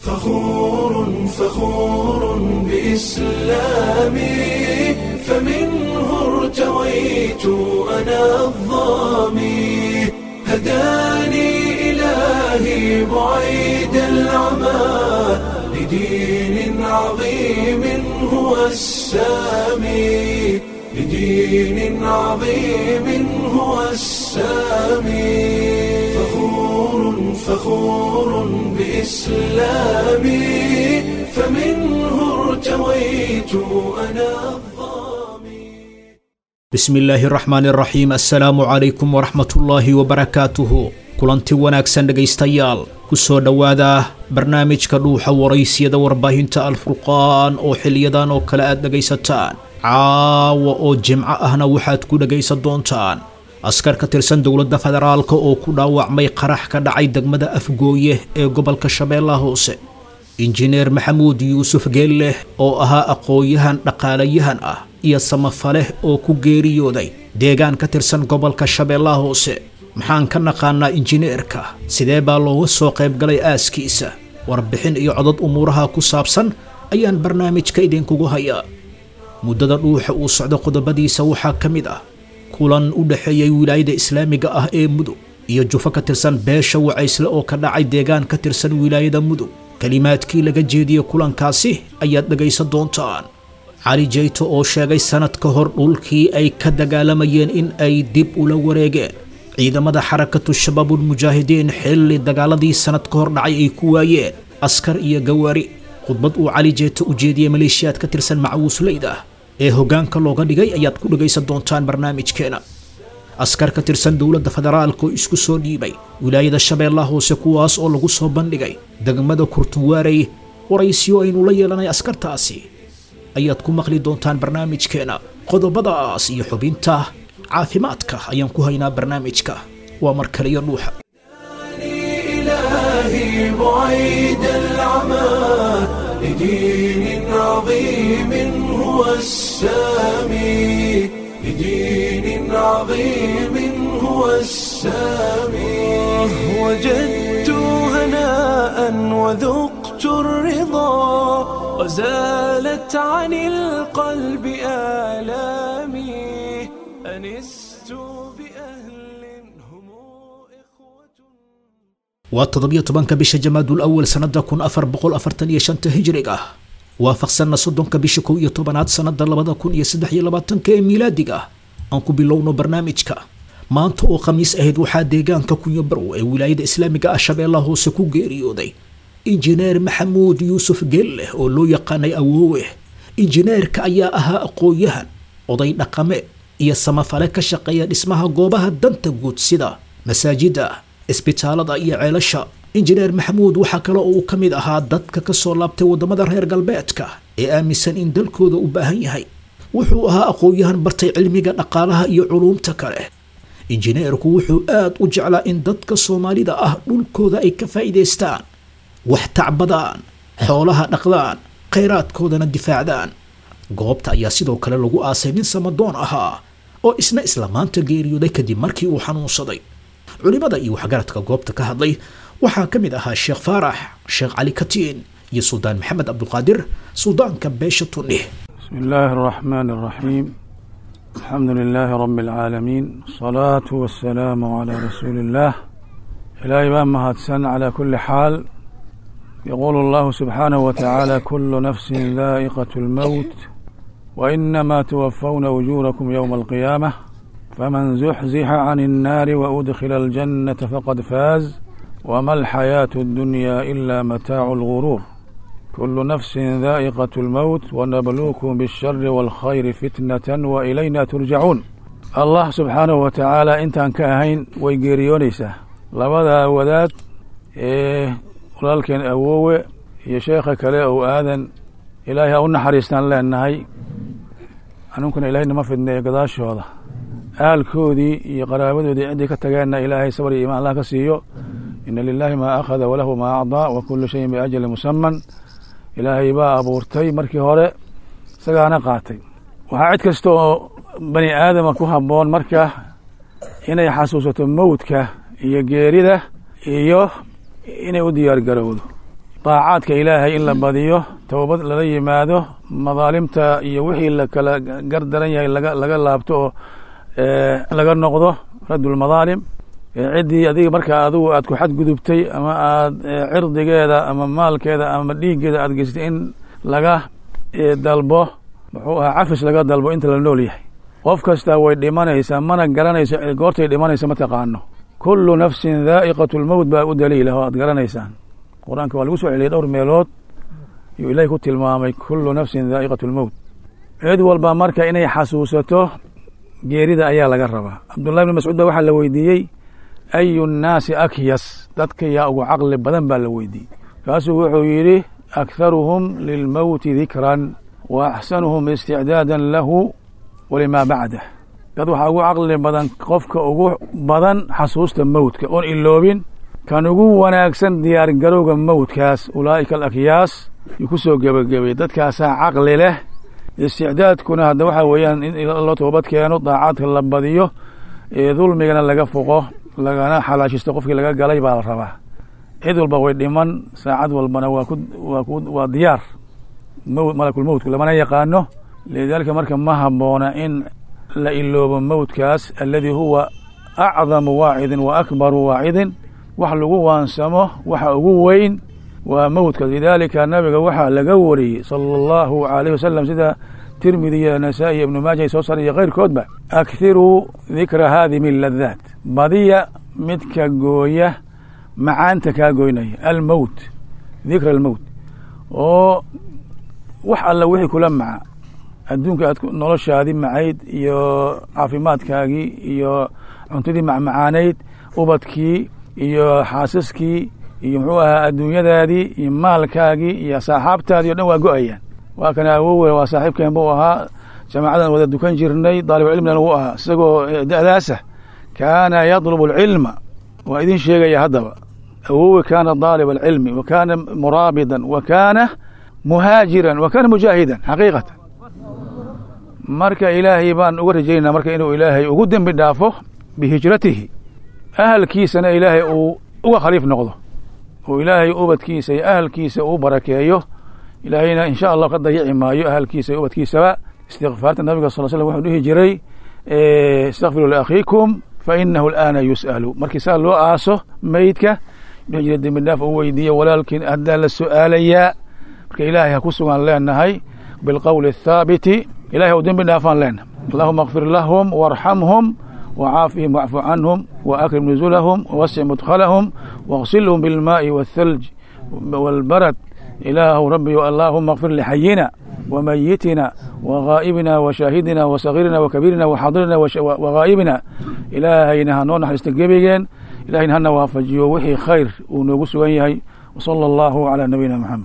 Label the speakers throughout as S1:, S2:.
S1: فخور فخور بإسلامي فمنه ارتويت أنا الظامي هداني إلهي بعيد العمى لدين عظيم هو السامي لدين عظيم هو السامي فخور فخور بإسلامي فمنه ارتويت أنا الظامي
S2: bismi illaahi araxmaan araxiim assalaamu calaykum waraxmatullaahi wabarakaatuhu kulanti wanaagsan dhegaystayaal ku soo dhowaada barnaamijka dhuuxa waraysiyada warbaahinta alfurqaan oo xiliyadan oo kale aad dhegaysataan caawa oo jimco ahna waxaad ku dhegaysan doontaan askar ka tirsan dowladda federaalka oo ku dhaawacmay qarax ka dhacay degmada afgooye ee gobolka shabeellaha hoose injineer maxamuud yuusuf geelleh oo ahaa aqoon-yahan dhaqaalayahan ah iyo samafaleh oo ku geeriyooday deegaan ka tirsan gobolka shabeellaha hoose maxaan ka naqaanaa injineerka sidee baa looga soo qaybgalay aaskiisa warbixin iyo codod umuuraha ku saabsan ayaan barnaamijka idinkugu hayaa muddada dhuuxa uu socdo qodobadiisa waxaa ka mid ah kulan u dhexeeyay wilaayada islaamiga ah ee mudug iyo jufo ka tirsan beesha wacaysle oo ka dhacay deegaan ka tirsan wilaayada mudug kelimaadkii laga jeediyey kulankaasi ayaad dhegaysan doontaan cali jeyto oo sheegay sanad ka hor dhulkii ay ka dagaalamayeen in ay dib ula wareegeen ciidamada xarakatu shabaabulmujaahidiin xilli dagaaladii sanad ka hor dhacay ay ku waayeen askar iyo gawaari khudbad uu cali jeyto u jeediyey maleeshiyaad ka tirsan macawiisleyda ee hoggaanka looga dhigay ayaad ku dhegaysan doontaan barnaamijkeena askar ka tirsan dowladda federaalka oo isku soo dhiibay wilaayada shabeellaha hoose kuwaas oo lagu soo bandhigay degmada kurtunwaarey waraysiyo aynu la yeelanay askartaasi ayaad ku maqli doontaan barnaamijkeena qodobadaas iyo xubinta caafimaadka ayaan ku haynaa barnaamijka waa mar kaliyo dhuuxa
S1: إلهي بعيد العمى لدين عظيم هو السامي لدين عظيم هو السامي وجدت هناء وذقت الرضا وزالت عن القلب آلامي أنست بأهل هم إخوة
S2: waa toddobiyo tobanka bisha jamaadul awal sannada kun afar boqol afartan iyo shanta hijriga waafaqsanna soddonka bisha kow iyo tobanaad sannada labada kun iyo saddex iyo labaatanka ee miilaadiga aan ku bilowno barnaamijka maanta oo khamiis ahayd waxaa deegaanka kunyo barw ee wilaayada islaamiga ah shabeellaha hoose ku geeriyooday injineer maxamuud yuusuf geelleh oo loo yaqaanay awoowe injineerka ayaa ahaa aqoon-yahan oday dhaqame iyo samafale ka shaqeeya dhismaha goobaha danta guud sida masaajida isbitaalada iyo ceelasha injineer maxamuud waxaa kale oo uu ka mid ahaa dadka ka soo laabtay waddamada reer galbeedka ee aaminsan in dalkooda u baahan yahay wuxuu ahaa aqoon-yahan bartay cilmiga dhaqaalaha iyo culuumta kale injineerku wuxuu aad u jeclaa in dadka soomaalida ah dhulkooda ay ka faa'iidaystaan wax tacbadaan xoolaha dhaqdaan khayraadkoodana difaacdaan goobta ayaa sidoo kale lagu aasay nin samadoon ahaa oo isna isla maanta geeriyooday kadib markii uu xanuunsaday culimada iyo waxgaradka goobta ka hadlay waxaa ka mid ahaa sheekh faarax sheekh cali katiin iyo suldaan maxamed cabduqaadir suldaanka beesha tunnih
S3: بسم الله الرحمن الرحيم الحمد لله رب العالمين الصلاة والسلام على رسول الله إلهي بان مهدسن على كل حال يقول الله سبحانه وتعالى كل نفس ذائقة الموت وإنما توفون أجوركم يوم القيامة فمن زحزح عن النار وأدخل الجنة فقد فاز وما الحياة الدنيا إلا متاع الغرور كل نفس ذائقة الموت ونبلوكم بالشر والخير فتنة وإلينا ترجعون الله سبحانه وتعالى intaan ka ahayn way geeriyoonaysaa labada wadaad ee walaalkeen awoowe iyo sheekha kale ou aadan ilaahay ha u naxariistaan leenahay anunkuna ilaahay nama fidneeyo gadaashooda aalkoodii iyo qaraabadoodii ciddii ka tageenna ilaahay sabr iyo imaan allah ka siiyo ina lilaahi maa akhada walahu maa acdaa wa kulu shayin biajali musaman ilaahay baa abuurtay markii hore isagaana qaatay waxaa cid kasta oo bani aadama ku habboon marka inay xasuusato mowdka iyo geerida iyo inay u diyaar garowdo daacaadka ilaahay in la badiyo towbad lala yimaado madaalimta iyo wixii la kala gardaran yahay laga laga laabto oo laga noqdo raddulmadaalim ciddii adiga markaa adigu aad ku xadgudubtay ama aad cirdigeeda ama maalkeeda ama dhiiggeeda aad geysatay in laga dalbo muxuu ahaa cafis laga dalbo inta la nool yahay qof kastaa way dhimanaysaa mana garanayso goortay dhimanaysa ma taqaano kullu nafsin daa'iqatu lmowt baa u daliilah oo aad garanaysaan qur-aanka waa lagu soo celiyay dhowr meelood yuu ilahi ku tilmaamay kullu nafsin daa'iqatu lmowt cid walba marka inay xasuusato geerida ayaa laga rabaa cabdullahi bni mascuud ba waxaa la weydiiyey ayu nnaasi akyas dadka yaa ugu caqli badan baa la weydiiyey kaasuu wuxuu yidhi akharuhum lilmowti dikran wa axsanuhum isticdaadan lahu walimaa bacdah dad waxaa ugu caqli badan qofka ugu badan xasuusta mowtka oon iloobin kan ugu wanaagsan diyaar garowga mowtkaas ulaa'ika alakyaas yuu ku soo gebagabay dadkaasaa caqli leh isticdaadkuna hadda waxaa weeyaan in loo toobad keeno daacaadka la badiyo dulmigana laga foqo lagana xalaashisto qofkii laga galay baa la rabaa cid walba way dhiman saacad walbana waa ku waa ku waa diyaar m malakulmowtku lamana yaqaano lidaalika marka ma habboona in la iloobo mowtkaas aladi huwa acdamu waacidin wa akbaru waacidin wax lagu waansamo waxa ugu weyn waa mowtkaas lidaalika nabiga waxaa laga wariyey sala allahu alayh wasalam sida tirmidi iyo nasaa-i iyo ibnu maaja ay soo saray iyo keyrkoodba akhiruu dikra haadimi ladaat badiya midka gooya macaanta kaa goynaya almowt dikra almowt oo wax alla wixii kula maca adduunka aad noloshaadii macayd iyo caafimaadkaagii iyo cuntadii macmacaanayd ubadkii iyo xaasaskii iyo muxuu ahaa adduunyadaadii iyo maalkaagii iyo saaxaabtaadii o dhan waa go-ayaan waa kana awowe waa saaxiibkeen buu ahaa jamaacadan wada dukan jirnay daalibulcilmina wuu ahaa isagoo da'daasa kaana yadlubu alcilma waa idin sheegaya haddaba awowe kaana daaliba alcilmi wa kaana muraabidan wa kaana muhaajiran wa kaana mujaahidan xaqiiqatan marka ilaahay baan uga rajaynaa marka inuu ilaahay ugu dembi dhaafo bihijratihi ahalkiisana ilaahay uu uga khaliif noqdo oo ilaahay ubadkiisa iyo ahalkiisa uu barakeeyo ilaahayna insha allah ka dayici maayo ahalkiisa iyo ubadkiisaba istikfaarta nabiga sal slm wuxuu dhihi jiray istakfiru liakhiikum fa inahu alaana yus'alu markii saa loo aaso meydka dhihi jiray dembi dhaaf u weydiiya walaalkiin haddaa la su'aalayaa marka ilaahay ha ku sugan leenahay bilqowli athaabiti ilahay u dembi dhaafaan leenahay allahuma akfir lahum waarxamhum وعافهم واعف عنهم وأكرم نزلهم ووسع مدخلهم واغسلهم بالماء والثلج والبرد إله ربي اللهم اغفر لحينا وميتنا وغائبنا وشاهدنا وصغيرنا وكبيرنا وحاضرنا وغائبنا إلهينا هنون حرستقبيجين إلهينا هنا وافجيو وحي خير ونوغس ويهي وصلى الله على نبينا محمد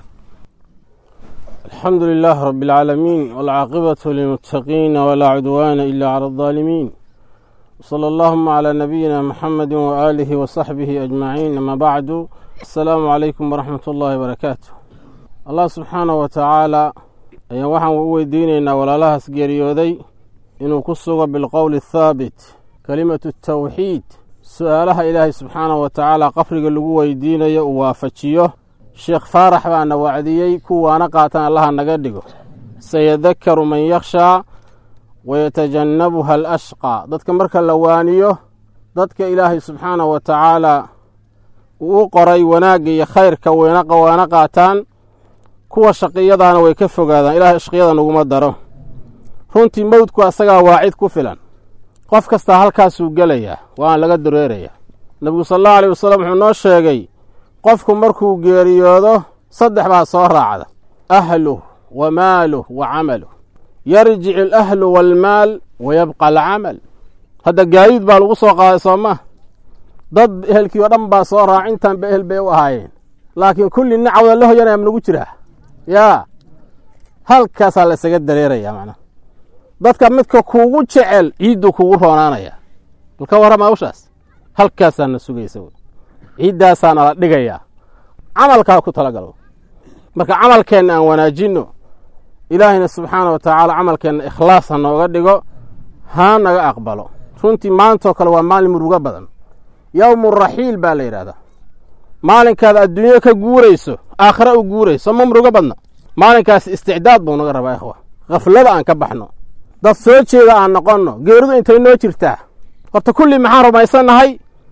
S4: الحمد لله رب العالمين والعاقبة للمتقين ولا عدوان إلا على الظالمين وصلى اللهم على نبينا محمد وآله وصحبه أجمعين أما بعد السلام عليكم ورحمة الله وبركاته الله سبحانه وتعالى ayaan waxaan u weydiinaynaa walaalahaas geeriyooday inuu ku sugo bilqowli athaabit kelimatu tawxiid su-aalaha ilaahay subxaanahu wa tacaala qabriga lagu weydiinayo uu waafajiyo sheekh faarax baana wacdiyey kuwaana qaatan allaha naga dhigo sayadakaru man yakhshaa wayatajannabuha alashqaa dadka marka la waaniyo dadka ilaahay subxaanahu wa tacaala uu u qoray wanaagga iyo khayrka waana qaataan kuwa shaqiyadaana way ka fogaadaan ilahay shaqiyada naguma daro runtii mowdku asagaa waacid ku filan qof kastaa halkaasuu gelayaa waana laga dareerayaa nebigu sal allahu aleyh wasalam wuxuu noo sheegay qofku markuu geeriyoodo saddex baa soo raacda ahluh wa maaluh wa camaluh yarjic alahlu waalmaal wa yabqa alcamal hadda gaadiid baa lagu soo qaaday soo maa dad ehelkii oo dhan baa soo raac intaan ba ehel bay u ahaayeen laakiin kulli nacawda la hoyanaya ma nagu jiraa yaa halkaasaa la isaga dareerayaa macnaha dadka midka kuugu jecel ciidduu kugu roonaanaya bal ka warrama hawshaas halkaasaa na sugaysa wey ciiddaasaana la dhigayaa camalkaa ku talagalo marka camalkeenna aan wanaajinno ilaahayna subxaana wa tacaala camalkeenna ikhlaas ha nooga dhigo ha naga aqbalo runtii maantoo kale waa maalin murugo badan yowmu raxiil baa la yidhahdaa maalinkaad adduunyo ka guurayso aakhira u guurayso ma murugo badna maalinkaas isticdaad buu naga rabaa ikhwa khaflada aan ka baxno dad soo jeeda aan noqonno geeridu intay noo jirtaa horta kulli maxaan rumaysannahay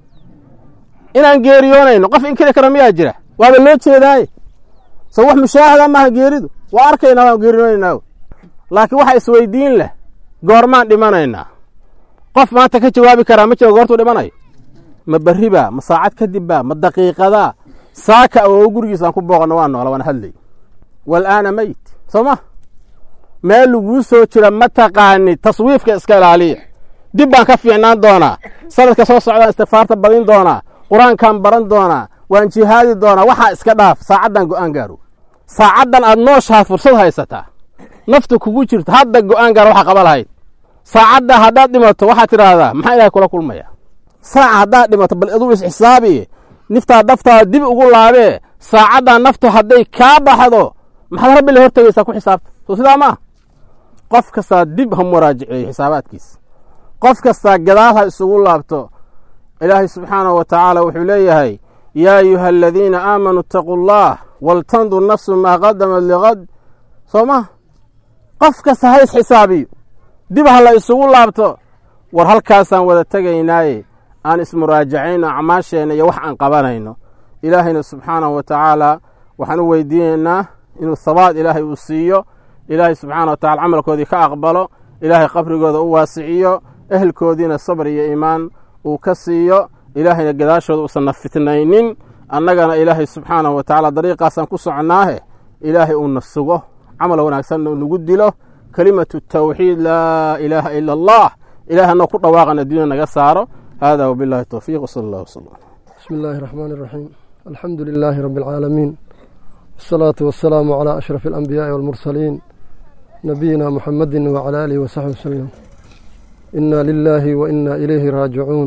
S4: inaan geeriyoonayno qof inkiri kara miyaa jira waaba loo jeedaaye so wax mushaahada maaha geeridu waa arkaynaa waan geeriyoonaynaa laakiin waxa isweydiin leh goormaan dhimanaynaa qof maanta ka jawaabi karaa ma jiro goortuu dhimanayo ma berri baa ma saacad kadib baa ma daqiiqadaa saaka oo gurigiisaan ku booqanno waa noola waana hadlay walaana meyt soo ma meel laguu soo jira ma taqaanid taswiifka iska ilaaliya dib baan ka fiicnaan doonaa sanadka soo socdaan istikfaarta badin doonaa qur-aankaan baran doonaa waan jihaadi doonaa waxaa iska dhaaf saacaddan go'aan gaaro saacaddan aad nooshaad fursad haysataa naftu kugu jirto hadda go'aan gaar waxa qaba lahayd saacadda haddaad dhimato waxaad tidhaahdaa maxaa ilahay kula kulmaya saaca haddaad dhimato bal aduu isxisaabi niftaa daftaada dib ugu laabee saacaddaa naftu hadday kaa baxdo maxaad rabbi la hortegaysaa ku xisaabta soo sidaa maa qof kastaa dib ha muraajiceeyo xisaabaadkiisa qof kastaa gadaal ha isugu laabto ilaahay subxaanahu wa tacaala wuxuu leeyahay yaa ayuha aladiina aamanuu itaquu allah waltandur nafsu maa qadamat liqad soo ma qof kasta ha isxisaabiyo dib ha la isugu laabto war halkaasaan wada tegaynaaye aan ismuraajacayno acmaasheenna iyo wax aan qabanayno ilaahayna subxaanahu wa tacaala waxaan u weydiinaynaa inuu habaad ilaahay uu siiyo ilaahay subxaana wa tacala camalkoodii ka aqbalo ilaahay qabrigooda u waasiciyo ehelkoodiina sabr iyo iimaan uu ka siiyo ilaahayna gadaashooda uusan na fitnaynin annagana ilaahay subxaanahu wa tacaala dariiqaasaan ku soconnaahe ilaahay uuna sugo camal wanaagsanna uu nagu dilo kelimatu tawxiid laa ilaaha ila allah ilahay anoo ku dhawaaqan adduunya naga saaro hada wabillahi towfiiq wsala allah wslam
S5: بسم الله الرحمن الرحيم الحمد لله رب العالمين والصلاة والسلام على أشرف الأنبياء والمرسلين نبينا محمد وعلى آله وصحبه وسلم إنا لله وإنا إليه راجعون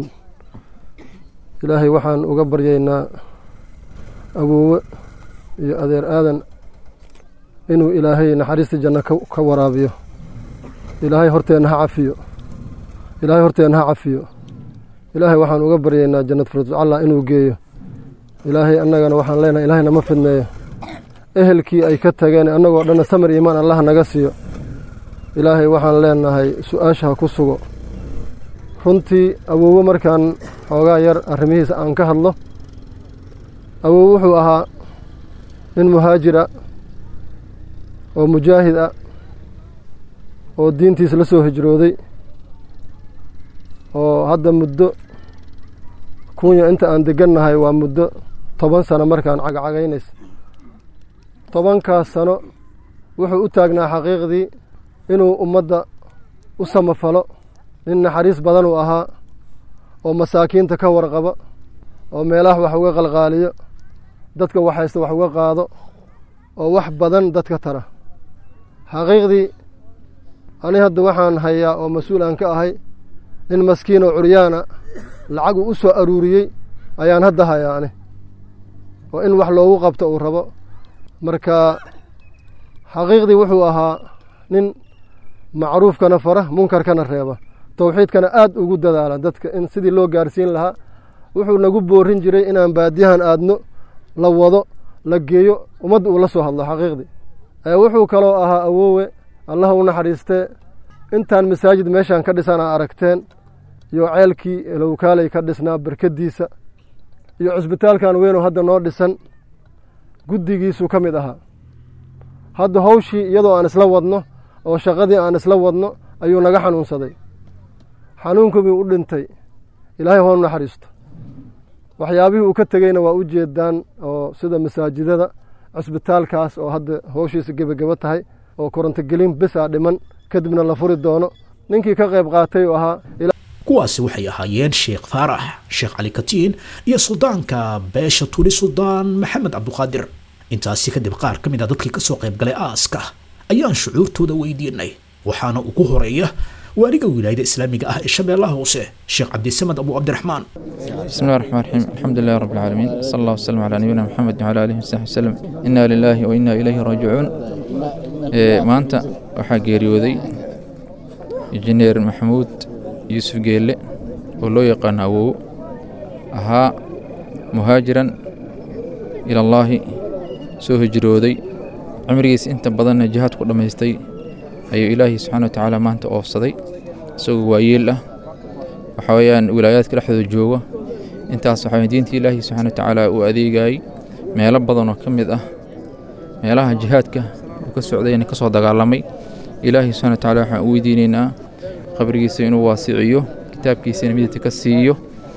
S5: إلهي وحان أقبر يينا أبو أذير آذن إنه إلهي نحريس جنة كورابيو إلهي هرتين عفيو إلهي هرتين عفيو ilaahay waxaan uga baryaynaa jannad firdos allah inuu geeyo ilaahay annagana waxaan leenahay ilaahay nama fidneeyo ehelkii ay ka tageen annagoo dhanna samar iimaan allah naga siiyo ilaahay waxaan leenahay su-aasha ha ku sugo runtii awoowo markaan xoogaa yar arrimihiisa aan ka hadlo awoowo wuxuu ahaa nin muhaajir ah oo mujaahid ah oo diintiisa la soo hijrooday oo hadda muddo kunya inta aan degannahay waa muddo toban sano markaan cagacagaynaysa tobankaas sano wuxuu u taagnaa xaqiiqdii inuu ummadda u samafalo nin naxariis badan uu ahaa oo masaakiinta ka warqaba oo meelaha wax uga qalqaaliyo dadka waxhaysta wax uga qaado oo wax badan dadka tara xaqiiqdii ani hadda waxaan hayaa oo mas-uul aan ka ahay nin maskiin oo curyaana lacag uu u soo aruuriyey ayaan hadda hayaa ani oo in wax loogu qabto uu rabo marka xaqiiqdii wuxuu ahaa nin macruufkana fara munkarkana reeba towxiidkana aad ugu dadaala dadka in sidii loo gaarsiin lahaa wuxuu nagu boorin jiray inaan baadiyahan aadno la wado la geeyo ummadda uu la soo hadlo xaqiiqdii wuxuu kaloo ahaa awoowe allah u naxariistee intaan masaajid meeshaan ka dhisan aa aragteen iyo ceelkii lowkaaley ka dhisnaa barkadiisa iyo cusbitaalkan weynoo hadda noo dhisan guddigiisuu ka mid ahaa hadda hawshii iyadoo aan isla wadno oo shaqadii aan isla wadno ayuu naga xanuunsaday xanuunkubii u dhintay ilaahay hoonu naxariisto waxyaabihii uu ka tegeyna waa u jeedaan oo sida masaajidada cusbitaalkaas oo hadda hawshiisa gebagebo tahay oo korontogelin besaa dhiman kadibna la furi doono ninkii ka qayb qaatay uu ahaa
S2: kuwaasi waxay ahaayeen sheekh faarax sheekh cali katiin iyo suldaanka beesha tuli suldaan maxamed cabduqaadir intaasi kadib qaar ka mid a dadkii kasoo qayb galay aaska ayaan shucuurtooda weydiinay waxaana ugu horeeya waaliga wilaayada islaamiga ah ee shabeellaha hoose sheekh cabdisamed abu cabdiraxmaan
S6: بسم الله الرحمن الرحيم الحمد لله رب العالمين صلى الله وسلم على نبينا محمد وعلى آله وصحبه وسلم إنا لله وإنا إليه راجعون إيه maanta waxaa geeriyooday injineer maxamuud yuusuf geelle oo loo yaqaano awow ahaa muhaajiran ila allaahi soo hijrooday cimrigiisa inta badanna jihaad ku dhammaystay ayuu ilaahay subxaana wa tacaala maanta oofsaday isagoo waayeel ah waxa weeyaan wilaayaadka dhexdooda jooga intaas waxa weeye diinta ilaahay subxaana wa tacaala uu adeegayay meelo badan oo ka mid ah meelaha jihaadka uu ka socdayna ka soo dagaalamay ilaahay subxana wa tacaala waxaan u weydiinaynaa qabrigiisa inuu waasiciyo kitaabkiisana midabta ka siiyo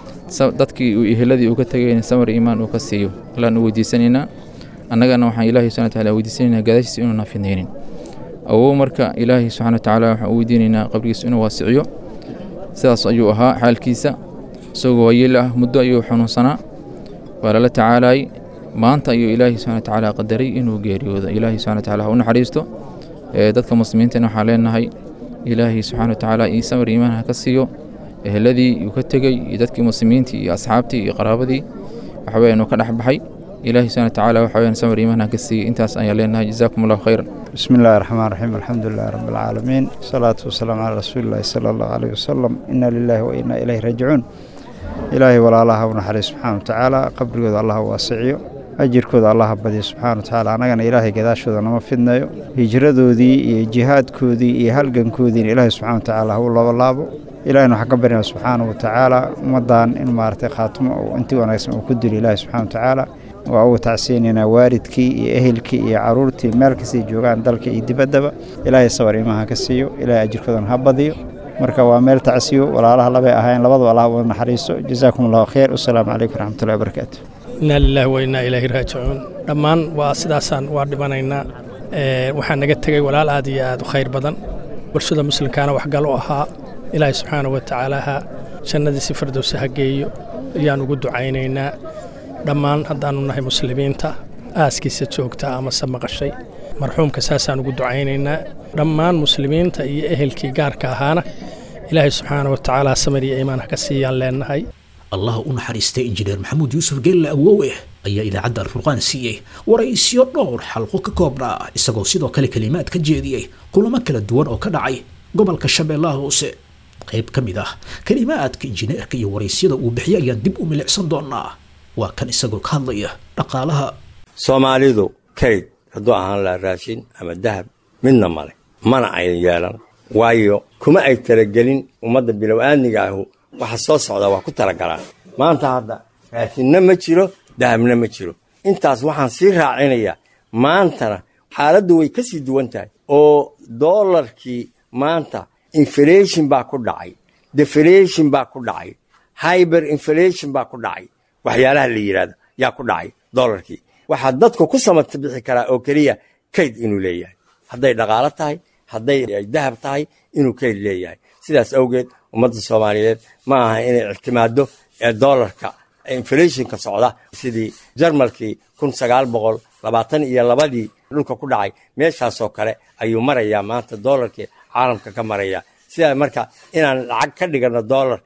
S6: dadkii uu eheladii uu ka tegayna samar iimaan uu ka siiyo allaan u weydiisanaynaa annagana waxaan ilaahay subxana wa tacaala weydiisanaynaa gadaashiisa inuu nafidnaynin awow marka ilaahay subxana wa tacaala waxaan u weydiinaynaa qabrigiisa inuu waasiciyo sidaas ayuu ahaa xaalkiisa isagoo waayeel ah muddo ayuu xanuunsanaa waa lala tacaalayay maanta ayuu ilaahay subxana wa tacaala qadaray inuu geeriyoodo ilaahay subxana wa tacaala ha u naxariisto dadka muslimiintana waxaan leenahay ilaahay subxana wa tacaala ii samar iimaan ha ka siiyo eheladii uu ka tegey iyo dadkii muslimiintii iyo asxaabtii iyo qaraabadii waxa weeyaan uu ka dhex baxay ilaahay subxana wa tacaala waxa weeyaan samar iimaan ha ka siiyo intaas ayaan leenahay jazaakum allahu khayran
S7: بسم الله الرحمن الرحيم الحمد لله رب العالمين الصلاة والسلام على رسول الله صلى الله عليه وسلم إنا لله وإنا إليه راجعون إلهي ولا الله ونحري سبحانه وتعالى قبل الله واسعيه ajirkooda allaha badiyo subxaana watacaala annagana ilaahay gadaashooda nama fidnayo hijradoodii iyo jihaadkoodii iyo halgankoodiina ilaahay subxana watacaala ha u labalaabo ilahayna waxaan ka baryana subxaana watacaala ummaddan in maaragtay khaatimo intii wanaagsan uu ku dilo ilaahay subxana watacaala waa uga tacsiyeynaynaa waalidkii iyo ehelkii iyo caruurtii meel kastay joogaan dalka iyo dibaddaba ilaahay sabar imaha ka siiyo ilaahay ajirkoodana ha badiyo marka waa meel tacsiyo walaalaha labay ahayn labadaba allah wada naxariiso jazaakum allahu khayr wasalaamu calaykum waraxmatullahi wabarakaatu
S8: inaa lilaahi wa innaa ilaahi raajicuun dhammaan waa sidaasaan waa dhimanaynaa waxaa naga tegey walaal aad iyo aad u khayr badan bulshada muslimkaana waxgal u ahaa ilaahay subxaana wa tacaala ha jannadiisi firdowsi ha geeyo ayaan ugu ducaynaynaa dhammaan haddaannu nahay muslimiinta aaskiisa joogta amase maqashay marxuumka saasaan ugu ducaynaynaa dhammaan muslimiinta iyo ehelkii gaarka ahaana ilaahay subxaana wa tacaala samir iyo iimaan ha ka siiyaan leenahay
S2: allah u naxariistay injineer maxamuud yuusuf geelle awowe ayaa idaacadda alfurqaan siiyey waraysyo dhowr xalqo ka koobnaa isagoo sidoo kale kelimaad ka jeediyey kulamo kala duwan oo ka dhacay gobolka shabeellaha hoose qayb ka mid ah kelimaadka injineerka iyo waraysyada uu bixiyay ayaan dib u milicsan doonaa waa kan isagoo ka hadlaya dhaqaalaha
S9: soomaalidu kayd hadduu ahaan laha raashin ama dahab midna male mana ayan yeelan waayo kuma ay talagelin ummadda bilow-aadniga ahu waxa soo socdaa waa ku talagalaan maanta hadda raashinna ma jiro dahabna ma jiro intaas waxaan sii raacinayaa maantana xaaladdu way ka sii duwan tahay oo doolarkii maanta inflation baa ku dhacay deflation baa ku dhacay hyber inflation baa ku dhacay waxyaalaha la yidhahdo yaa ku dhacay doolarkii waxaa dadku ku samata bixi karaa oo keliya kayd inuu leeyahay hadday dhaqaalo tahay hadday dahab tahay inuu kayd leeyahay sidaas awgeed ummadda soomaaliyeed ma aha inay ictimaado doolarka inflationka socda sidii jarmalkii kun sagaal boqol labaatan iyo labadii dhulka ku dhacay meeshaasoo kale ayuu marayaa maanta doolarkii caalamka ka maraya sidaa marka inaan lacag ka dhigano doolar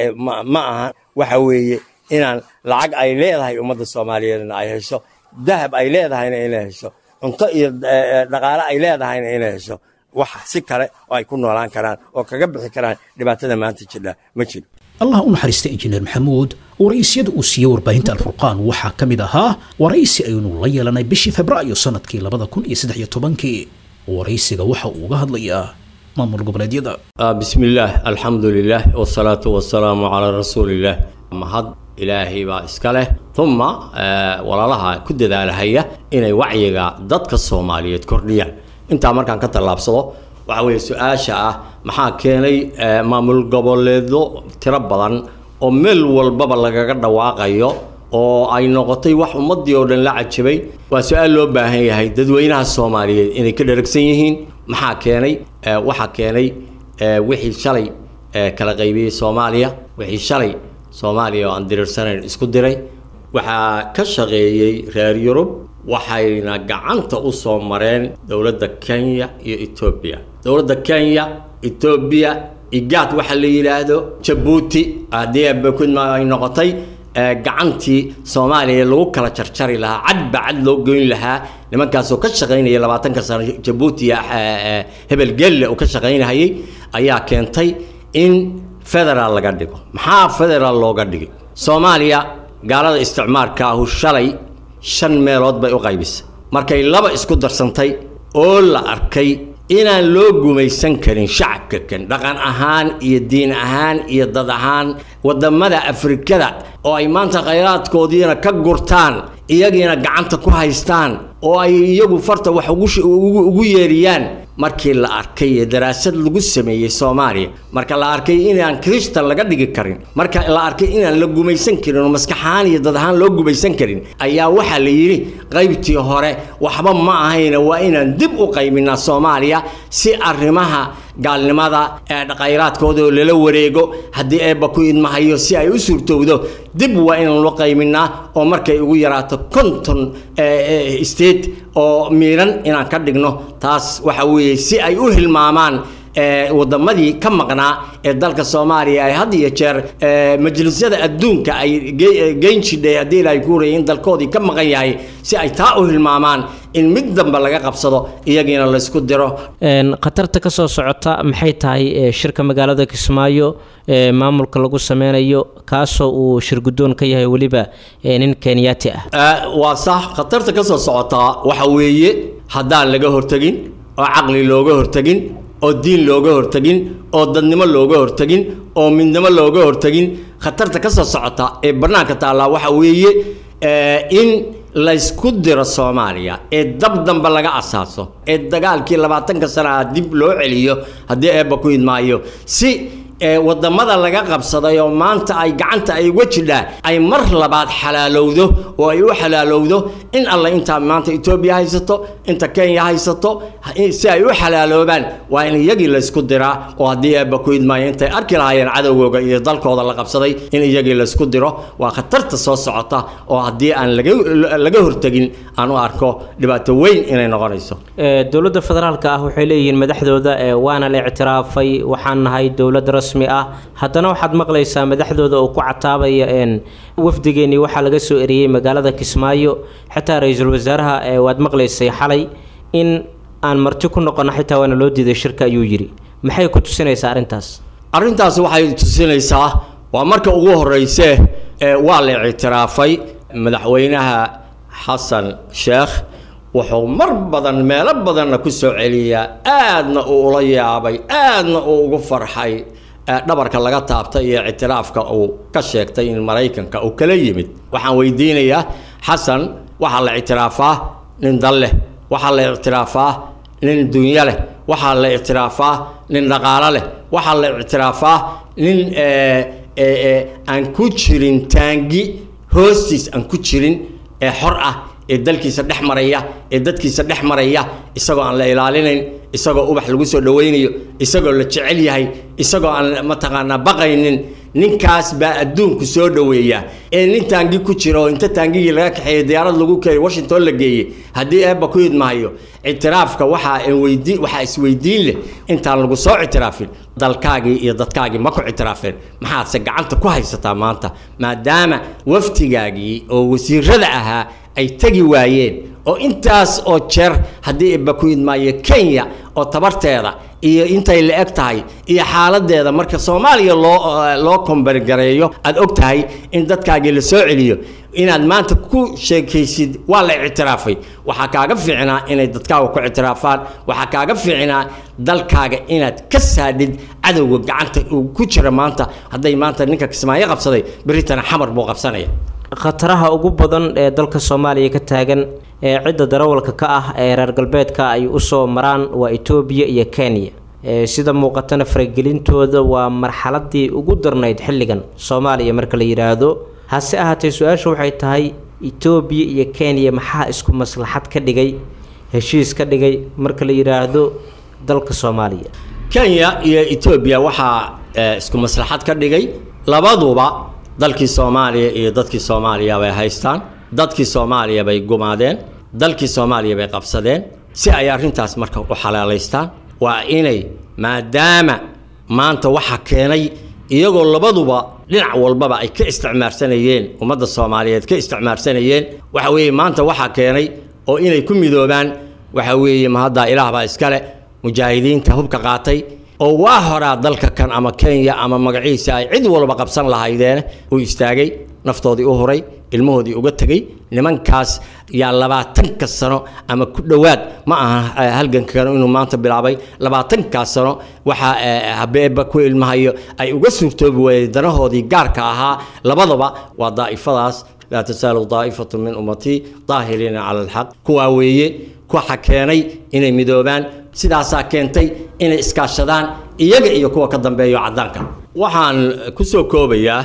S9: ma aha waxa weeye inaan lacag ay leedahay ummadda soomaaliyeedna ay hesho dahab ay leedahayna inay hesho cunto iyo dhaqaale ay leedahayna inay hesho wax si kale oo ay ku noolaan karaan oo kaga bixi karaan dhibaatada maanta jidha ma jiro
S2: allah u naxariista injineer maxamuud waraysyada uu siiyey warbaahinta alfurqaan waxaa ka mid ahaa waraysi aynu la yeelanay bishii febraayo sanadkii labada kun iyo saddex iyo tobankii waraysiga waxa uu uga hadlayaa maamul goboleedyada
S9: bismillaah alxamdu lilah wasalaatu wasalaamu calaa rasuulillaah mahad ilaahay baa iska leh uma walaalaha ku dadaalahaya inay wacyiga dadka soomaaliyeed kordhiyaan intaa markaan ka tallaabsado waxa weeye su-aasha ah maxaa keenay maamul goboleedyo tiro badan oo meel walbaba lagaga dhawaaqayo oo ay noqotay wax ummaddii oo dhan la cajabay waa su-aal loo baahan yahay dadweynaha soomaaliyeed inay ka dheragsan yihiin maxaa keenay waxaa keenay wixii shalay kala qaybiyey soomaaliya wixii shalay soomaaliya oo aan diriirsanayn isku diray waxaa ka shaqeeyey reer yurub waxayna gacanta u soo mareen dowladda kenya iyo etoobiya dowladda kenya etoobiya igaad waxa la yidhaahdo jabuuti haddii abakudma ay noqotay gacantii soomaaliya lagu kala jarjari lahaa cadba cad loo goyn lahaa nimankaasoo ka shaqaynaya labaatanka sano jabuuti iyo hebel gelle uu ka shaqaynahayay ayaa keentay in federaal laga dhigo maxaa federaal looga dhigay soomaaliya gaalada isticmaarka ahu shalay shan meelood bay u qaybisay markay laba isku darsantay oo la arkay inaan loo gumaysan karin shacabka kan dhaqan ahaan iyo diin ahaan iyo dad ahaan wadamada afrikada oo ay maanta khayraadkoodiina ka gurtaan iyagiina gacanta ku haystaan oo ay iyagu farta wax ugu yeeriyaan markii la arkay ee daraasad lagu sameeyey soomaaliya marka la arkay inaan kristan laga dhigi karin marka la arkay inaan la gumaysan karin oo maskaxahaan iyo dad ahaan loo gumaysan karin ayaa waxaa la yidhi qaybtii hore waxba ma ahayna waa inaan dib u qayminaa soomaaliya si arrimaha gaalnimada ee khayraadkooda oo lala wareego haddii eebba ku idmahayo si ay u suurtowdo dib waa inaan loo qayminaa oo markay ugu yaraato konton state oo miiran inaan ka dhigno taas waxa weeye si ay u hilmaamaan wadamadii ka maqnaa ee dalka soomaaliya ay had iyo jeer majlisyada adduunka ay geyn jidhay haddii ilaahay ku horayay in dalkoodii ka maqan yahay si ay taa u hilmaamaan in mid dambe laga qabsado iyagiina laysku diro
S10: khatarta ka soo socota maxay tahay shirka magaalada kismaayo maamulka lagu sameynayo kaasoo uu shirguddoon ka yahay weliba nin kenyaati ah
S9: waa sax khatarta ka soo socotaa waxa weeye haddaan laga hortegin oo caqli looga hortegin oo diin looga hortegin oo dadnimo looga hortegin oo midnimo looga hortegin khatarta ka soo socota ee bannaanka taallaa waxa weeye in laysku diro soomaaliya ee dab dambe laga asaaso ee dagaalkii labaatanka sanaha dib loo celiyo haddii eebba ku idmaayo si wadamada laga qabsaday oo maanta ay gacanta ay uga jidhaa ay mar labaad xalaalowdo oo ay u xalaalowdo in alle intaa maanta etoobiya haysato inta kenya haysato si ay u xalaaloobaan waa in iyagii laysku diraa oo haddii eebba ku idmaayo intay arki lahaayeen cadowgooga iyo dalkooda la qabsaday in iyagii laysku diro waa khatarta soo socota oo haddii aan laga hortegin aan u arko dhibaato weyn inay noqonayso
S10: dowladda federaalka ah waxay leeyihiin madaxdooda waana la ictiraafay waxaan nahay dowlad rasmi ah haddana waxaad maqlaysaa madaxdooda oo ku cataabaya wafdigeenii waxaa laga soo eriyey magaalada kismaayo xitaa ra-iisul wasaaraha waad maqlaysay xalay in aan marti ku noqono xitaa waana loo diiday shirka ayuu yidhi maxay ku tusinaysaa arrintaas
S9: arrintaas waxay tusinaysaa waa marka ugu horeyse waa la ictiraafay madaxweynaha xasan sheekh wuxuu mar badan meelo badanna ku soo celiyaa aadna uu ula yaabay aadna uu ugu farxay dhabarka laga taabtay iyo ictiraafka uu ka sheegtay in maraykanka uu kala yimid waxaan weydiinayaa xasan waxaa la ictiraafaa nin dal leh waxaa la ictiraafaa nin dunyo leh waxaa la ictiraafaa nin dhaqaalo leh waxaa la ictiraafaa nin aan ku jirin taangi hoostiis aan ku jirin ee xor ah ee dalkiisa dhex maraya ee dadkiisa dhex maraya isagoo aan la ilaalinayn isagoo ubax lagu soo dhawaynayo isagoo la jecel yahay isagoo aan mataqaanaa baqaynin ninkaas baa adduunku soo dhoweeya ee nin taangi ku jira oo inta taangigii laga kaxeeyey diyaarad lagu keenay washington la geeyey haddii eebba ku idmahayo ictiraafka waxaa weydi waxaa isweydiin leh intaan lagu soo ictiraafin dalkaagii iyo dadkaagii ma ku ictiraafeen maxaadse gacanta ku haysataa maanta maadaama waftigaagii oo wasiirada ahaa ay tegi waayeen oo intaas oo jeer haddii eebba ku idmaayo kenya oo tabarteeda iyo intay la eg tahay iyo xaaladeeda marka soomaaliya loo loo kombargareeyo aada og tahay in dadkaagii la soo celiyo inaad maanta ku sheekaysid waa la ictiraafay waxaa kaaga fiicnaa inay dadkaaga ku ictiraafaan waxaa kaaga fiicnaa dalkaaga inaad ka saadhid cadowga gacanta uu ku jira maanta hadday maanta ninka kismaayo qabsaday beritana xamar buu qabsanaya
S10: khataraha ugu badan ee dalka soomaaliya ka taagan ee cidda darawalka ka ah ee reer galbeedka ay usoo maraan waa etoobiya iyo kenya sida muuqatana faragelintooda waa marxaladii ugu darnayd xilligan soomaaliya marka la yidhaahdo hase ahaatee su-aasha waxay tahay etoobiya iyo kenya maxaa isku maslaxad ka dhigay heshiis ka dhigay marka la yidhaahdo dalka soomaaliya
S9: kenya iyo etoobiya waxaa isku maslaxad ka dhigay labaduba dalkii soomaaliya iyo dadkii soomaaliya bay haystaan dadkii soomaaliya bay gumaadeen dalkii soomaaliya bay qabsadeen si ay arrintaas marka u xalaalaystaan waa inay maadaama maanta waxa keenay iyagoo labaduba dhinac walbaba ay ka isticmaarsanayeen ummadda soomaaliyeed ka isticmaarsanayeen waxa weeye maanta waxaa keenay oo inay ku midoobaan waxa weeye mahaddaa ilaah baa iskale mujaahidiinta hubka qaatay oo waa horaa dalka kan ama kenya ama magaciisa ay cid walba qabsan lahaydeen uu istaagay naftoodii u huray ilmahoodii uga tegey nimankaas yaa labaatanka sano ama ku dhowaad ma aha halgankan inuu maanta bilaabay labaatankaas sano waxaa habeeba ku ilmahayo ay uga suurtoobi waayeen danahoodii gaarka ahaa labadaba waa daa'ifadaas laa tasaalu daa'ifatu min ummatii daahiriina cala alxaq kuwaa weeye waxa keenay inay midoobaan sidaasaa keentay inay iskaashadaan iyaga iyo kuwa ka dambeeyo caddaanka waxaan ku soo koobayaa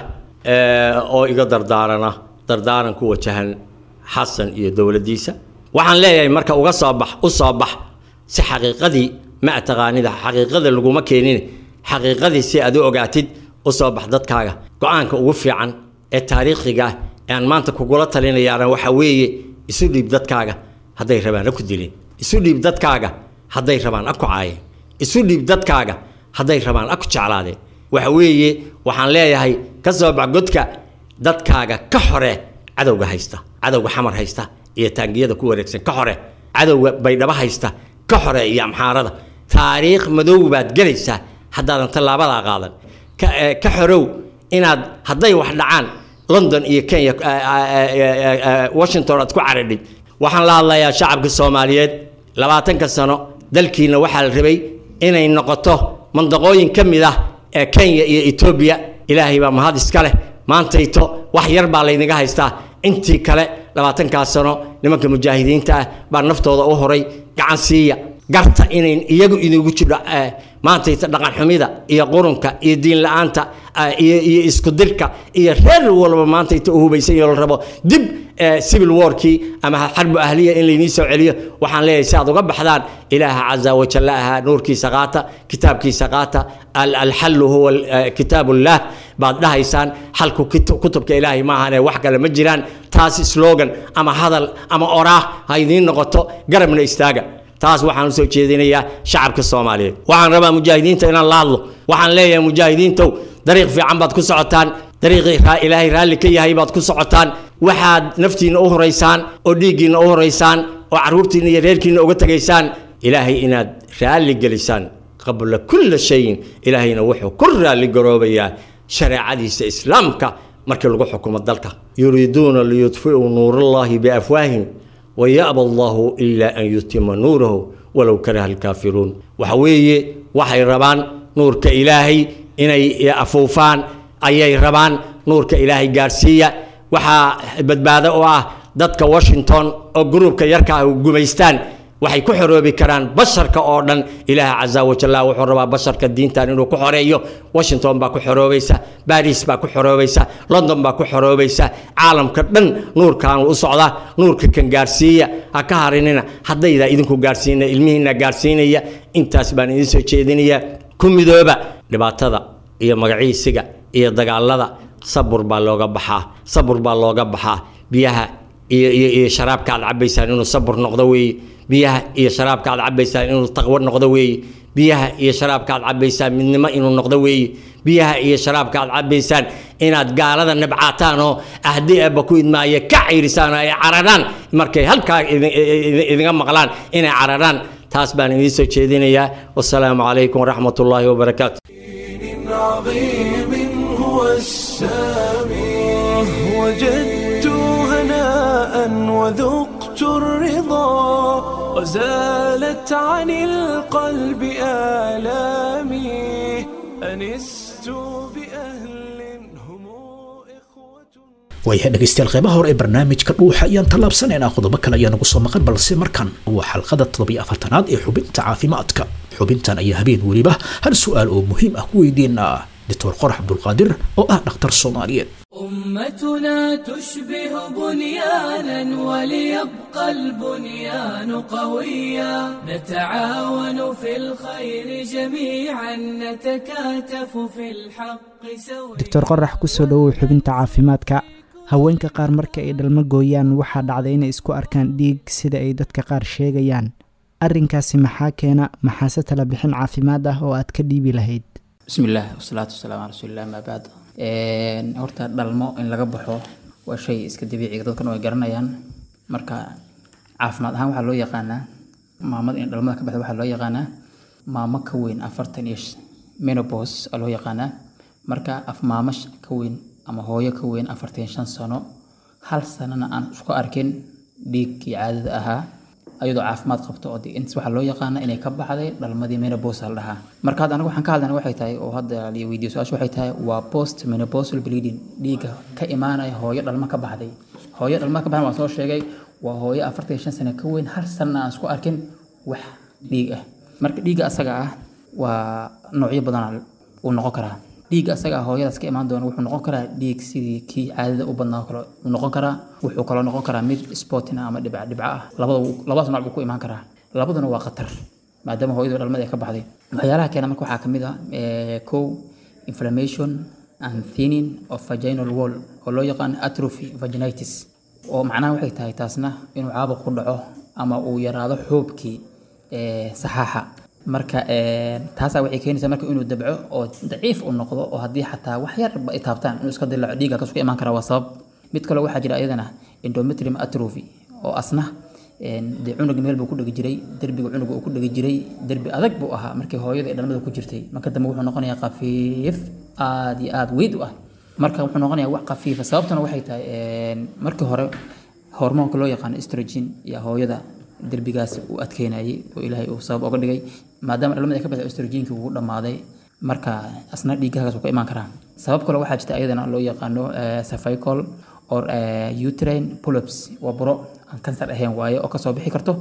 S9: oo iga dardaarana dardaaran ku wajahan xasan iyo dowladdiisa waxaan leeyahay marka uga soo bax u soo bax si xaqiiqadii ma taqaanida xaqiiqada laguma keenin xaqiiqadii si aad u ogaatid u soo bax dadkaaga go-aanka ugu fiican ee taariikhiga ah ee aan maanta kugula talinayaana waxaa weeye isu dhiib dadkaaga hadday rabaan ha ku dilin isu dhiib dadkaaga hadday rabaan ha ku caayeen isu dhiib dadkaaga hadday rabaan ha ku jeclaadeen waxa weeye waxaan leeyahay ka soo bax godka dadkaaga ka xore cadowga haysta cadowga xamar haysta iyo taangiyada ku wareegsan ka xore cadowga baydhabo haysta ka xore iyo amxaarada taariikh madow baad gelaysaa haddaadan tallaabadaa qaadan ka xorow inaad hadday wax dhacaan london iyo kenya washington aad ku caradhid waxaan la hadlayaa shacabka soomaaliyeed labaatanka sano dalkiina waxaa la rabay inay noqoto mandaqooyin ka mid ah ee kenya iyo etoobiya ilaahay baa mahad iska leh maantayto wax yar baa laynaga haystaa intii kale labaatankaas sano nimanka mujaahidiinta ah baa naftooda u horay gacan siiya garta inayn iyagu idigu jidho maantayta dhaqan xumida iyo qurunka iyo diin la-aanta iyo iyo isku dirka iyo reer walba maantayta u hubaysan iyo la rabo dib civil warkii ama xarbu ahliya in laynii soo celiyo waxaan leeyahay si aad uga baxdaan ilaaha caza wajalla ahaa nuurkiisa qaata kitaabkiisa qaata alxallu huwa kitaabullah baad dhahaysaan xalku kutubka ilaahay maahane wax kale ma jiraan taas slogan ama hadal ama oraah ha idiin noqoto garabna istaaga taas waxaan usoo jeedinayaa shacabka soomaaliyeed waxaan rabaa mujaahidiinta inaan la hadlo waxaan leeyahay mujaahidiintow dariiq fiican baad ku socotaan dariiqii ilaahay raalli ka yahay baad ku socotaan waxaad naftiinna u horaysaan oo dhiiggiinna u horaysaan oo carruurtiinna iyo reerkiinna uga tegaysaan ilaahay inaad raalli gelisaan qabla kulla shayin ilaahayna wuxuu ku raalli garoobayaa shareecadiisa islaamka markii lagu xukumo dalka yuriiduuna liyudfi'uu nuurallaahi biafwaahim wayaba allahu ilaa an yutima nuurahu walow karaha alkaafiruun waxa weeye waxay rabaan nuurka ilaahay inay afuufaan ayay rabaan nuurka ilaahay gaarsiiya waxaa badbaado u ah dadka washington oo gruubka yarka ah gumaystaan waxay ku xoroobi karaan basharka oo dhan ilaah casa wajalla wuxuu rabaa basharka diintan inuu ku xoreeyo washington baa ku xoroobaysa baris baa ku xoroobaysa london baa ku xoroobaysa caalamka dhan nuurkan u socda nuurka kan gaarsiiya ha ka harinina haddayda idinku gaarsiina ilmihiina gaarsiinaya intaas baan idin soo jeedinaya ku midooba dhibaatada iyo magaciisiga iyo dagaalada sabur baa looga baxaa sabur baa looga baxaa biyaha iyo iyo iyo sharaabka aad cabaysaan inuu sabur noqdo weeye biyaha iyo sharaabka aad cabaysaan inuu taqwo noqdo weeye biyaha iyo sharaabka aad cabaysaan midnimo inuu noqdo weeye biyaha iyo sharaabka aad cabaysaan inaad gaalada nabcaataan oo ahdi eebba ku idmaaya ka cayrisaan oo ay cararaan markay halkaa idinga maqlaan inay cararaan taas baan idiin soo jeedinayaa wasalaamu calaykum waraxmat ullaahi wabarakaatu
S1: عظيم هو السامي وجدت هناء وذقت الرضا وزالت عن القلب آلامي أنست بأهل هم إخوة
S2: waayahay dhegaystayaal qeybaha hore ee barnaamijka dhuuxa ayaan tallaabsanaynaa qodobo kale ayaa nagu soo maqan balse markan waa xalqada toddobiyo afartanaad ee xubinta caafimaadka xubintan ayaa habeen weliba hal su-aal oo muhiim ah ku weydiinaa doctor qorax cabdulqaadir oo ah dhakhtar soomaaliyeed
S11: أمتنا تشبه بنيانا وليبقى البنيان قويا نتعاون في الخير جميعا نتكاتف في الحق سويا
S12: doctor qorax kusoo dhowow xubinta caafimaadka haweenka qaar marka ay dhalmo gooyaan waxaa dhacda inay isku arkaan dhiig sida ay dadka qaar sheegayaan arrinkaasi maxaa keena maxaase tala bixin caafimaad ah oo aad ka dhiibi lahayd
S13: bismillaah wasalaatu wasalaamu calaa rasuulilah amaa bacd horta dhalmo in laga baxo waa shay iska dabiiciga dadkan way garanayaan marka caafimaad ahaan waxaa loo yaqaanaa maamada in dhalmada ka baxda waxaa loo yaqaanaa maamo ka weyn afartan iyo menopos aa loo yaqaanaa marka af maamo ka weyn ama hooyo ka weyn afartan shan sano hal sanana aan isku arkin dhiiggii caadada ahaa ayadoo caafimaad qabto oo intas waxaa loo yaqaana inay ka baxday dhalmadii menopause la dhahaa marka hadda anagu waxaan ka hadlayna waxay tahay oo hadda la weydiiyo su-aasha waxay tahay waa post menopausal bleeding dhiigga ka imaanaya hooyo dhalmo ka baxday hooyo dhalmo ka baxday waan soo sheegay waa hooyo afartan iyo shan sano ka weyn hal sanna aan isku arkin wax dhiig ah marka dhiigga asaga ah waa noocyo badan uu noqon karaa dhiigga asaga ah hooyadaas ka imaan doona wuxuu noqon karaa dhiig sidii kii caadada u badnaa kale uu noqon karaa wuxuu kaloo noqon karaa mid sportina ama dhibca dhibca ah labada labadaas nooc buu ku imaan karaa labaduna waa khatar maadaama hooyadu dhalmada ay ka baxday waxyaalaha keena marka waxaa kamid ah kow inflammation and thinning of vaginal wall oo loo yaqaan atrophy vaginitis oo macnaha waxay tahay taasna inuu caabuq ku dhaco ama uu yaraado xoobkii saxaaxa marka taasaa waxay keenaysaa marka inuu dabco oo daciif u noqdo oo haddii xataa wax yarba ay taabtaan inuu iska dilaaco dhiigga kasku imaan karaa waa sabab mid kaloo waxaa jira iyadana endometrium atrophy oo asna dee cunug meel buu ku dhegi jiray derbiga cunuga uu ku dhegi jiray derbi adag buu ahaa markii hooyada ee dhalmada ku jirtay marka dambe wuxuu noqonayaa khafiif aad iyo aad weyd u ah marka wuxuu noqonayaa wax khafiifa sababtuna waxay tahay markii hore hormoonka loo yaqaano estrogen iyo hooyada derbigaas uu adkeynayay oo ilaahay uu sabab oga dhigay maadaama dhalmada ay ka baxday estrogenki wuu dhammaaday marka asna dhiiggahagaas ka imaan karaa sabab kale waxaa jirta ayadana loo yaqaano cervical or uterine polyps waa buro aan kansar ahayn waaye oo kasoo bixi karto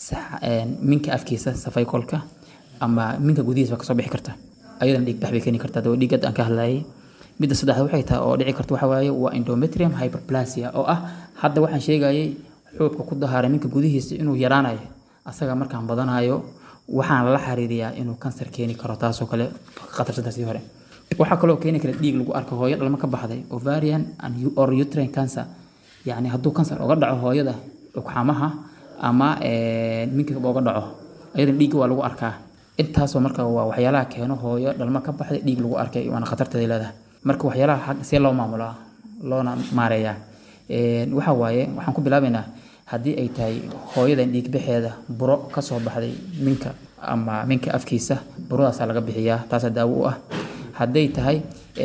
S13: minka afkiisa cervicalka ama minka gudihiisa kasoo bixi karta ayadana dhiig bax bay keeni kartaa daba dhiigad aan ka hadlayay midda saddexaad waxay tahay oo dhici karta waxa waaye waa endometrium hyperplasia oo ah hadda waxaan sheegayay xoobka ku dahaaray minka gudihiisa inuu yaraanayo asaga markaan badanayo waxaan la xiriiriyaa inuu kansar keeni karo taasoo kale khatarsantaasii hore waxaa kaloo keeni kara dhiig lagu arko hooyo dhalmo ka baxday ovarian and or uterine cancer yacni hadduu kansar uga dhaco hooyada ugxamaha ama minka uga dhaco ayadana dhiigga waa lagu arkaa intaasoo marka waa waxyaalaha keeno hooyo dhalmo ka baxday dhiig lagu arkay waana khatarteeda leedahay marka waxyaalaha see loo maamulaa loona maareeyaa waxa waaye waxaan ku bilaabaynaa haddii ay tahay hooyadan dhiigbaxeeda buro kasoo baxday minka ama minka afkiisa buradaasaa laga bixiyaa taasaa daawo u ah hadday tahay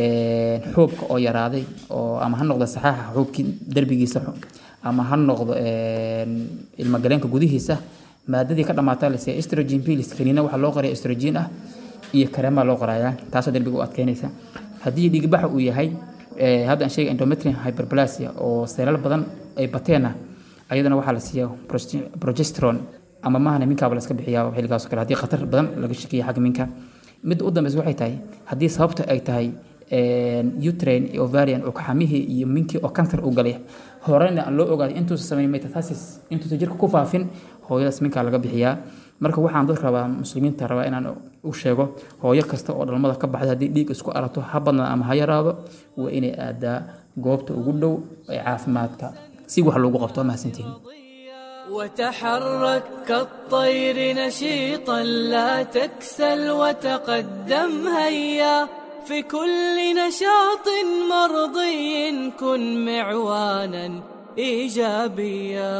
S13: xoobka oo yaraaday oo ama ha noqdo saxaaxa xoobkii derbigiisa ama ha noqdo ilmagaleenka gudihiisa maadadii ka dhamaataa lasiya estrogen pills kaniina waxaa loo qoraya estrogen ah iyo kareemaa loo qorayaa taasoo derbiga u adkeynaysa haddii dhiigbaxa uu yahay hadda aan sheegay endometrium hyperplasia oo seelal badan ay bateenna ayadana waxaa la siiyaa progesterone ama mahana minkaaba la iska bixiyaa xilligaas kale haddii khatar badan laga shakiya xagga minka midda u dambeysa waxay tahay haddii sababta ay tahay utrain iyo ovarian oo kaxamihii iyo minkii oo kansar u galay horena aan loo ogaaday intuusa samayn metastasis intuusa jirka ku faafin hooyadaas minkaa laga bixiyaa marka waxaan dad rabaa muslimiinta rabaa inaan u sheego hooyo kasta oo dhalmada ka baxday haddii dhiig isku arato ha badnaa ama ha yaraado waa inay aadaa goobta ugu dhow ee caafimaadka si wax loogu qabto mahadsantihin
S11: وتحرك كالطير نشيطا لا تكسل وتقدم هيا في كل نشاط مرضي كن معوانا ايجابيا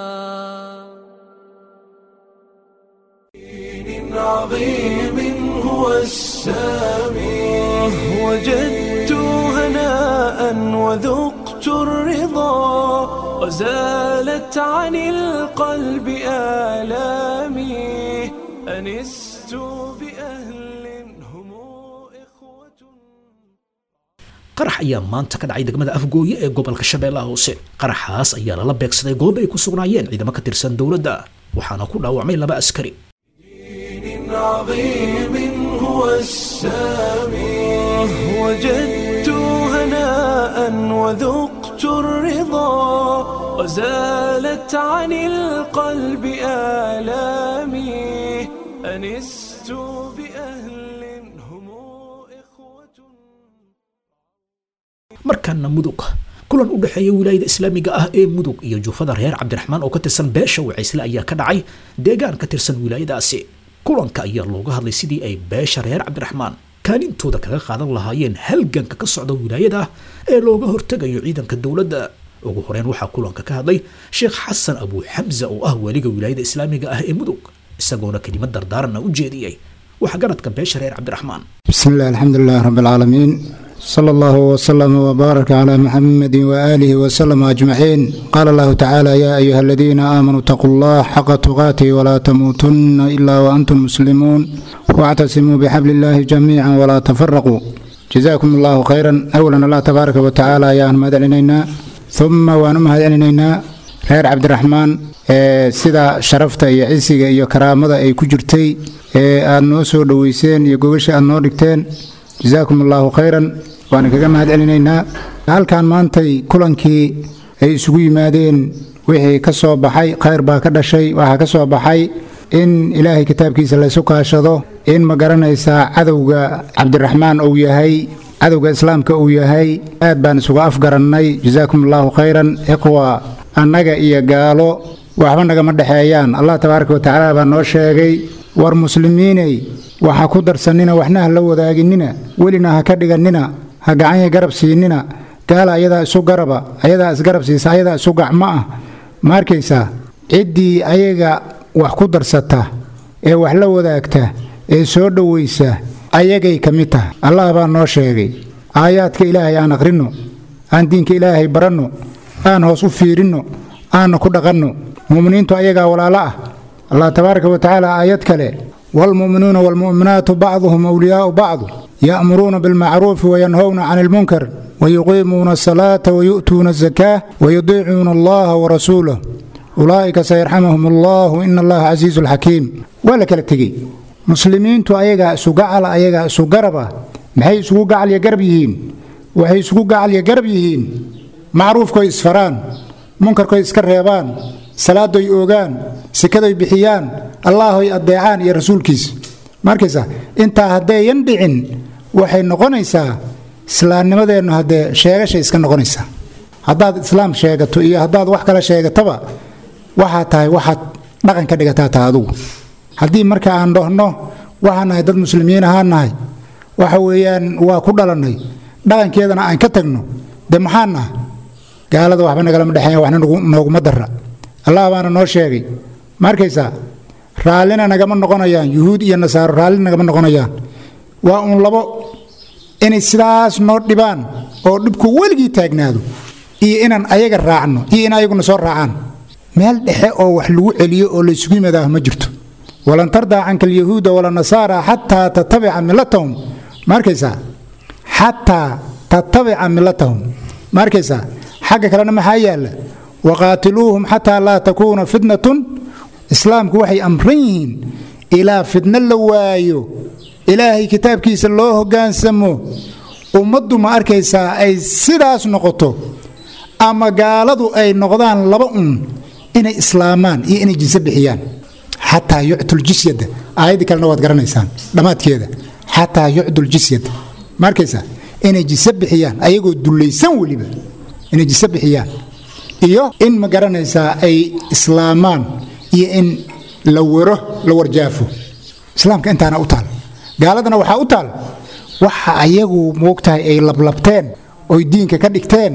S1: دين عظيم هو السامي وجدت هناء وذقت الرضا وزالت عن القلب آلامي أنست بأهل هم إخوة
S2: qarax ayaa maanta ka dhacay degmada afgooye ee gobolka shabeellaha hoose qaraxaas ayaa lala beegsaday goob ay ku sugnaayeen ciidamo ka tirsan dowladda waxaana ku dhaawacmay laba askari
S1: دين عظيم هو السامي وجدت هناء وذقت الرضا وزالت عن القلب آلامي أنست بأهل هم إخوة
S2: markaana mudug kulan u dhexeeya wilaayada islaamiga ah ee mudug iyo juufada reer cabdiraxmaan oo ka tirsan beesha wacaysle ayaa ka dhacay deegaan ka tirsan wilaayadaasi kulanka ayaa looga hadlay sidii ay beesha reer cabdiraxmaan kaalintooda kaga qaadan lahaayeen halganka ka socda wilaayada ee looga hortegayo ciidanka dowladda ugu horeyn waxaa kulanka ka hadlay sheekh xasan abu xamza oo ah weliga wilaayada islaamiga ah ee mudug isagoona kelimad dardaaranna u jeediyey waxgaradka beesha reer cabdiraxmaan
S14: بسم الله الحمد لله رب العالمين صلى الله وسلم وبارك على محمد وآله وسلم أجمعين قال الله تعالى يا أيها الذين آمنوا اتقوا الله حق تقاته ولا تموتن إلا وأنتم مسلمون واعتصموا بحبل الله جميعا ولا تفرقوا جزاكم الله خيرا أولا الله تبارك وتعالى يا أحمد علينا ثم وأنمهد علينا reer cabdiraxmaan ee sida sharafta iyo cisiga iyo karaamada ay ku jirtay ee aad noo soo dhoweyseen iyo gogasha aad noo dhigteen jasaakum allaahu khayran waan kaga mahad celinaynaa halkan maantay kulankii ay isugu yimaadeen wixii ka soo baxay khayr baa ka dhashay waxaa ka soo baxay in ilaahay kitaabkiisa laysu kaashado in ma garanaysaa cadowga cabdiraxmaan uu yahay cadowga islaamka uu yahay aad baan isuga afgarannay jasaakum allaahu khayran iqwa annaga iyo gaalo waxba nagama dhexeeyaan allah tabaaraka watacaala baa noo sheegay war muslimiinay waxa ku darsannina waxna ha la wadaaginina welina ha ka dhigannina ha gacanya garab siinina gaala ayadaa isu garaba ayadaa isgarab siisa ayadaa isu gacmo ah ma arkaysaa ciddii ayaga wax ku darsata ee wax la wadaagta ee soo dhowaysa ayagay ka mid tahay allah baa noo sheegay aayaadka ilaahay aan aqrinno aan diinka ilaahay baranno aan hoos u fiirinno aanna ku dhaqanno mu'miniintu ayagaa walaalo ah allah tabaaraka wa tacaala aayad kale waalmu'minuuna waalmu'minaatu bacduhum awliyaa'u bacdu ya'muruuna bilmacruufi wayanhowna cani ilmunkar wayuqiimuuna asalaata wayu'tuuna azakaa wayudiicuuna allaha warasuulah ulaa'ika sayarxamahum allahu ina allaha casiizun xakiim waa la kala tegey muslimiintu ayagaa isu gacala ayagaa isu garaba maxay isugu gacalya garab yihiin waxay isugu gacalya garab yihiin macruufkoy isfaraan munkarkoy iska reebaan salaadoy oogaan sikadoy bixiyaan allaahoy addeecaan iyo rasuulkiisa markaysa intaa haddayan dhicin waxay noqonaysaa islaamnimadeennu haddee sheegashay iska noqonaysaa haddaad islaam sheegato iyo haddaad wax kale sheegataba waxaa tahay waxaad dhaqan ka dhigataa taha adugu haddii marka aan dhahno waxaan nahay dad muslimiin ahaan nahay waxa weeyaan waa ku dhalannay dhaqankeedana aan ka tagno dee maxaan naha gaalada waxba nagalama dhexeeya waxna nooguma dara allah baana noo sheegay ma arkaysaa raallina nagama noqonayaan yuhuud iyo nasaaro raallina nagama noqonayaan waa uun labo inay sidaas noo dhibaan oo dhibku weligii taagnaado iyo inaan ayaga raacno iyo in ayaguna soo raacaan meel dhexe oo wax lagu celiyo oo laysugu yimaadaah ma jirto walan tardaa canka alyahuuda wala nasaara xataa tatabica millatahum ma arkaysaa xataa tatabica millatahum ma arkaysaa xagga kalena maxaa yaalla waqaatiluuhum xataa laa takuuna fitnatun islaamku waxay amran yihiin ilaa fitno la waayo ilaahay kitaabkiisa loo hoggaansamo ummaddu ma arkaysaa ay sidaas noqoto ama gaaladu ay noqdaan laba un inay islaamaan iyo inay jinse bixiyaan xataa yuctuljisyada aayaddii kalena waad garanaysaan dhammaadkeeda xataa yucduljisyada ma arkaysaa inay jinse bixiyaan ayagoo dullaysan weliba inay jise bixiyaan iyo in ma garanaysaa ay islaamaan iyo in la wero la warjaafo islaamka intaana u taal gaaladana waxaa u taal waxa ayagu moogtahay ay lablabteen oy diinka ka dhigteen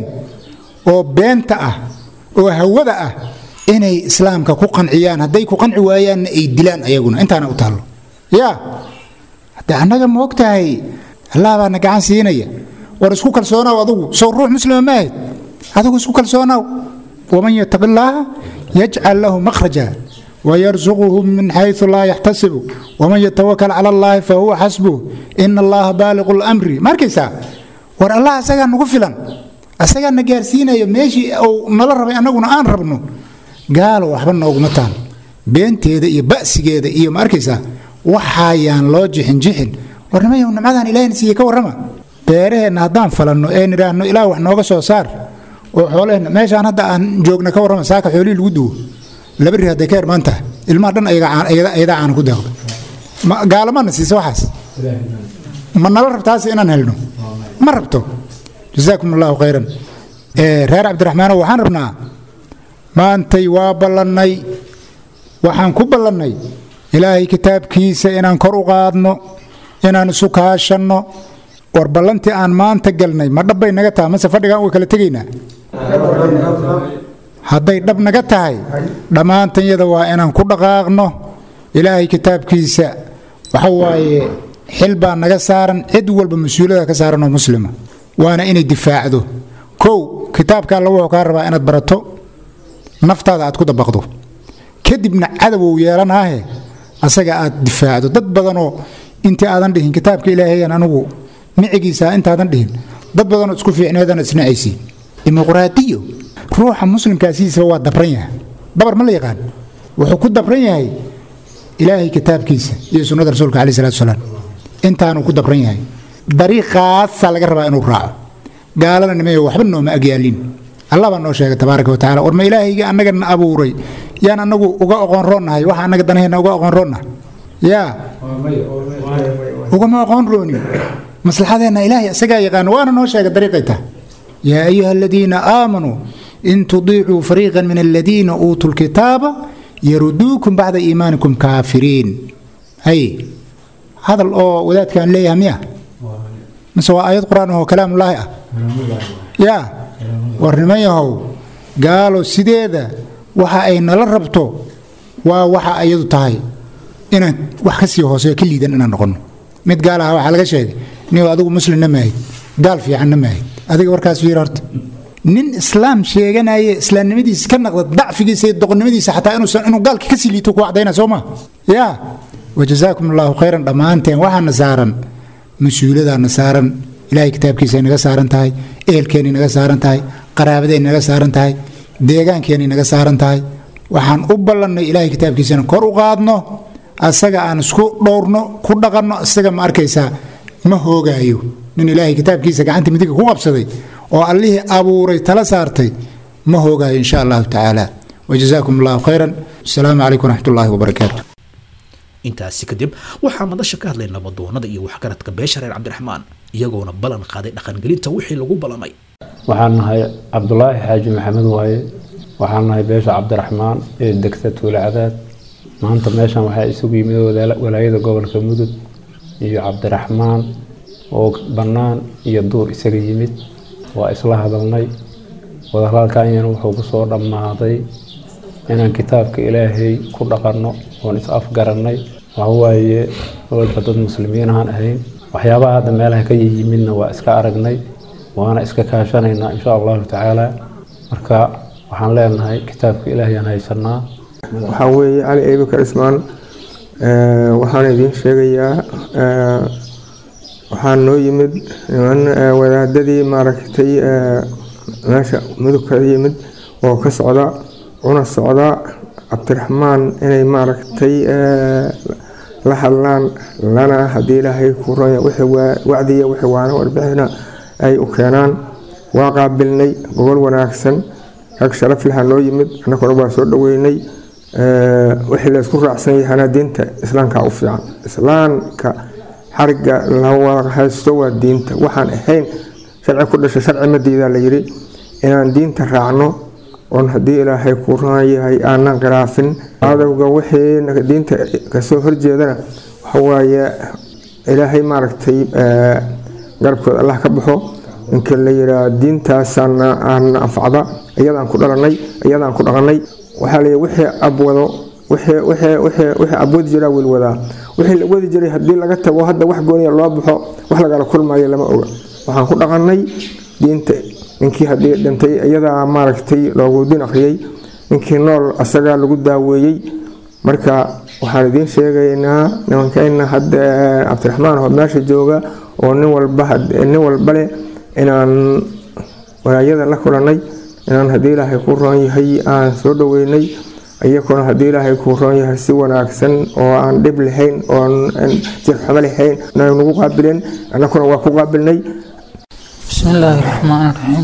S14: oo beenta ah oo hawada ah inay islaamka ku qanciyaan hadday ku qanci waayaanna ay dilaan ayaguna intaana u taallo yaa hadde annaga moogtahay allah baana gacan siinaya war isku kalsoonaw adugu sow ruux muslima ma ahayd adigu isku kalsoonaw waman yataqi illaaha yajcal lahu makhraja wayarsuquhu min xaysu laa yaxtasibu waman yatawakal cala allaahi fa huwa xasbuh ina allaha baaliqu lamri ma arkaysaa war allah asagaa nagu filan asagaa na gaarsiinayo meeshii uu nala rabay annaguna aan rabno gaalo waxba nooguma taal beenteeda iyo ba'sigeeda iyo ma arkaysaa waxaayaan loo jixin jixin war nimayow nimcadaan ilahayna siiye ka warrama beeraheenna haddaan falanno ee nidhaahno ilaah wax nooga soo saar oo xoolaheenna meeshaan hadda aan joogna ka warrama saaka xoolihii lagu duwo laba ri hadday ka hermaan tahay ilmaha dhan ayadaa caana ku daaqdo gaalamana siisa waxaas ma nala rabtaas inaan helno ma rabto jasaakum allahu khayran reer cabdiraxmaanow waxaan rabnaa maantay waa ballannay waxaan ku ballannay ilaahay kitaabkiisa inaan kor u qaadno inaan isu kaashanno war ballantii aan maanta galnay ma dhabbay naga tahay mase fadhigaan uga kala tegaynaa hadday dhab naga tahay dhammaantanyada waa inaan ku dhaqaaqno ilaahay kitaabkiisa waxa waaye xil baa naga saaran cid walba mas-uuliyada ka saaran oo muslima waana inay difaacdo kow kitaabka alla wuxuu kaa rabaa inaad barato naftaada aad ku dabaqdo kadibna cadowou yeelanaahe asaga aad difaacdo dad badanoo intii aadan dhihin kitaabka ilaahayan anigu micigiisa intaadan dhihin dad badanoo isku fiicneedan isnacaysi dimuqraadiyo ruuxa muslimkaasiisa waa dabran yahay dabar ma la yaqaan wuxuu ku dabran yahay ilaahay kitaabkiisa iyo sunnada rasuulka caleyh salatu salaam intaanuu ku dabran yahay dariiqaasaa laga rabaa inuu raaco gaalada nimayo waxba nooma agyaalin allah baa noo sheegay tabaaraka wa tacala war ma ilaahayga annagana abuuray yaan annagu uga oqoon roonnahay waxa annaga danaheenna uga oqoon roonnahay yaa ugama oqoon roonin maslaxadeenna ilaahay isagaa yaqaano waana noo sheegay dariiqay tahay yaa ayuha aladiina aamanuu in tudiicuu fariiqan min aladiina uutuu lkitaaba yaruduukum bacda iimaanikum kaafiriin hay hadal oo wadaadkaan leeyahay miya mise waa aayad qur-aan oo kalaamullaahi ah yaa war niman yahow gaalo sideeda waxa ay nala rabto waa waxa ayadu tahay inaan wax ka sii hooseyo ka liidan inaan noqonno mid gaal aha waxaa laga sheegay nin adigu muslimna maahid gaal fiicanna maahid adiga warkaas fiir horta nin islaam sheeganaya islaamnimadiisa ka naqda dacfigiisa iyo doqonnimadiisa xataa inuusan inuu gaalka kasii liito ku cadayna soo ma yaa wajazaakum allahu khayran dhammaanteen waxaana saaran mas-uuliyadaana saaran ilaahay kitaabkiisa naga saaran tahay ehelkeennay naga saaran tahay qaraabadeenay naga saaran tahay deegaankeenay naga saaran tahay waxaan u ballannay ilaahay kitaabkiisana kor u qaadno asaga aan isku dhowrno ku dhaqanno isaga ma arkaysaa ma hoogaayo nin ilaahay kitaabkiisa gacanta midiga ku qabsaday oo allihii abuuray tala saartay ma hoogaayo insha allahu tacaala wajazaakum allahu khayran asalaamu calaykum waraxmat ullaahi wabarakaatu
S2: intaasi kadib waxaa madasha ka hadlay nabadoonada iyo waxgaradka beesha reer cabdiraxmaan iyagoona ballan qaaday dhaqangelinta wixii lagu ballamay
S15: waxaan nahay cabdulaahi xaaji maxamed waaye waxaan nahay beesha cabdiraxmaan ee degta tuule cadaad maanta meeshan waxaa isugu yimid walaayada gobolka mudug iyo cabdiraxmaan oo bannaan iyo duur isaga yimid waa isla hadalnay wadahadalkanyana wuxuu ku soo dhammaaday inaan kitaabka ilaahay ku dhaqanno oon is afgarannay waxawaaye walba dad muslimiin ahaan ahayn waxyaabaha hadda meelaha ka yimidna waa iska aragnay waana iska kaashanaynaa insha allahu tacaala marka waxaan leenahay kitaabka ilaahayaan haysanaa
S16: waxaa weeye cali eebikar ismaan waxaan idiin sheegayaa waxaa noo yimid niman wadaadadii maaragtay meesha mudug ka yimid oo ka socda una socda cabdiraxmaan inay maaragtay la hadlaan lana haddii ilaahay ku ronya wacdiya wixii waana warbixina ay u keenaan waa qaabilnay gobol wanaagsan rag sharaf laha noo yimid annaguna waa soo dhoweynay wixii la isku raacsan yahana diinta islaamka u fiican islaamka xariga la wada haysto waa diinta waxaan ahayn sharci ku dhasha sharci ma diidaa la yidhi inaan diinta raacno oon haddii ilaahay ku ron yahay aanan khilaafin adowga wixii diinta kasoo horjeedana waxawaaye ilaahay maaragtay garabkooda allah ka baxo ninka la yiraa diintaasaana aana anfacda iyadaan ku dhalanay iyadaan ku dhaqanay waxaa la wixii abwado wixii abwadi jiraa wilwadaa wixii la wadi jiray haddii laga tago hadda wax gooniya loo baxo wax lagala kulmayo lama oga waxaan ku dhaqanay diinta ninkii haddii dhintay iyadaa maaragtay loogu din akhriyey ninkii nool asagaa lagu daaweeyey marka waxaan idiin sheegaynaa nimankayna hadda cabdiraxmaan oo meesha jooga oo nin walba nin walba leh inaan walaayada la kulanay inaan haddii ilaahay ku roon yahay aan soo dhoweynay iyakuna haddii ilaahay kuu roon yahay si wanaagsan oo aan dhib lahayn oon jirxumo lahayn nagu qaabileen annakuna waa ku qaabilnay
S17: بسم الله الرحمن الرحيم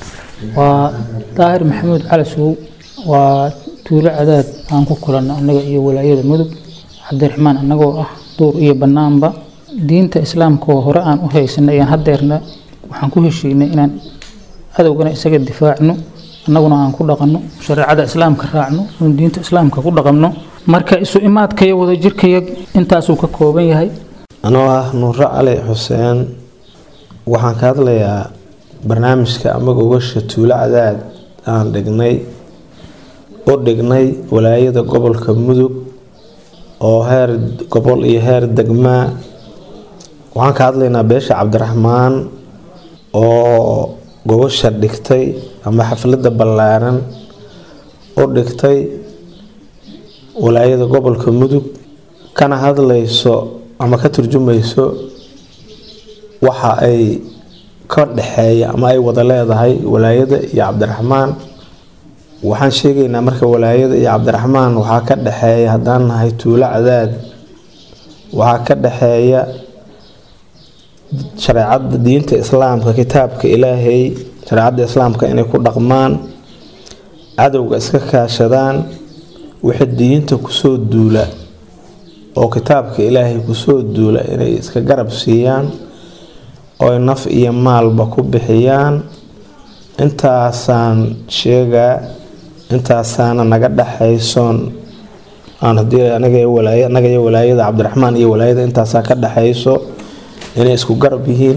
S17: وطاهر محمود على سوق وتولى عداد aan ku kulanno annaga iyo walaayada mudug cabdiraxmaan annagoo ah duur iyo bannaanba diinta islaamka oo hore aan u haysanay ayaan haddeerna waxaan ku heshiinay inaan cadowgana isaga difaacno annaguna aan ku dhaqanno shareecada islaamka raacno oon diinta islaamka ku dhaqanno marka isu imaadkaya wadajirkaya intaasuu ka kooban yahay
S18: anoo ah nuure cali xuseen waxaan ka hadlayaa barnaamijka ama gogasha tuulo cadaad aan dhignay u dhignay walaayada gobolka mudug oo heer gobol iyo heer degmaa waxaan ka hadlaynaa beesha cabdiraxmaan oo gogosha dhigtay ama xafladda ballaaran u dhigtay walaayada gobolka mudug kana hadlayso ama ka turjumayso waxa ay ka dhexeeya ama ay wada leedahay walaayada iyo cabdiraxmaan waxaan sheegaynaa marka walaayada iyo cabdiraxmaan waxaa ka dhexeeya haddaan nahay tuulo cadaad waxaa ka dhexeeya shareecada diinta islaamka kitaabka ilaahay shareecadda islaamka inay ku dhaqmaan cadowga iska kaashadaan wixii diinta kusoo duula oo kitaabka ilaahay kusoo duula inay iska garab siiyaan ooy naf iyo maalba ku bixiyaan intaasaan sheegaa intaasaana naga dhexaysoon aan hadii anaga iyo walaayada cabdiraxmaan iyo walaayada intaasaa ka dhexayso inay isku garab yihiin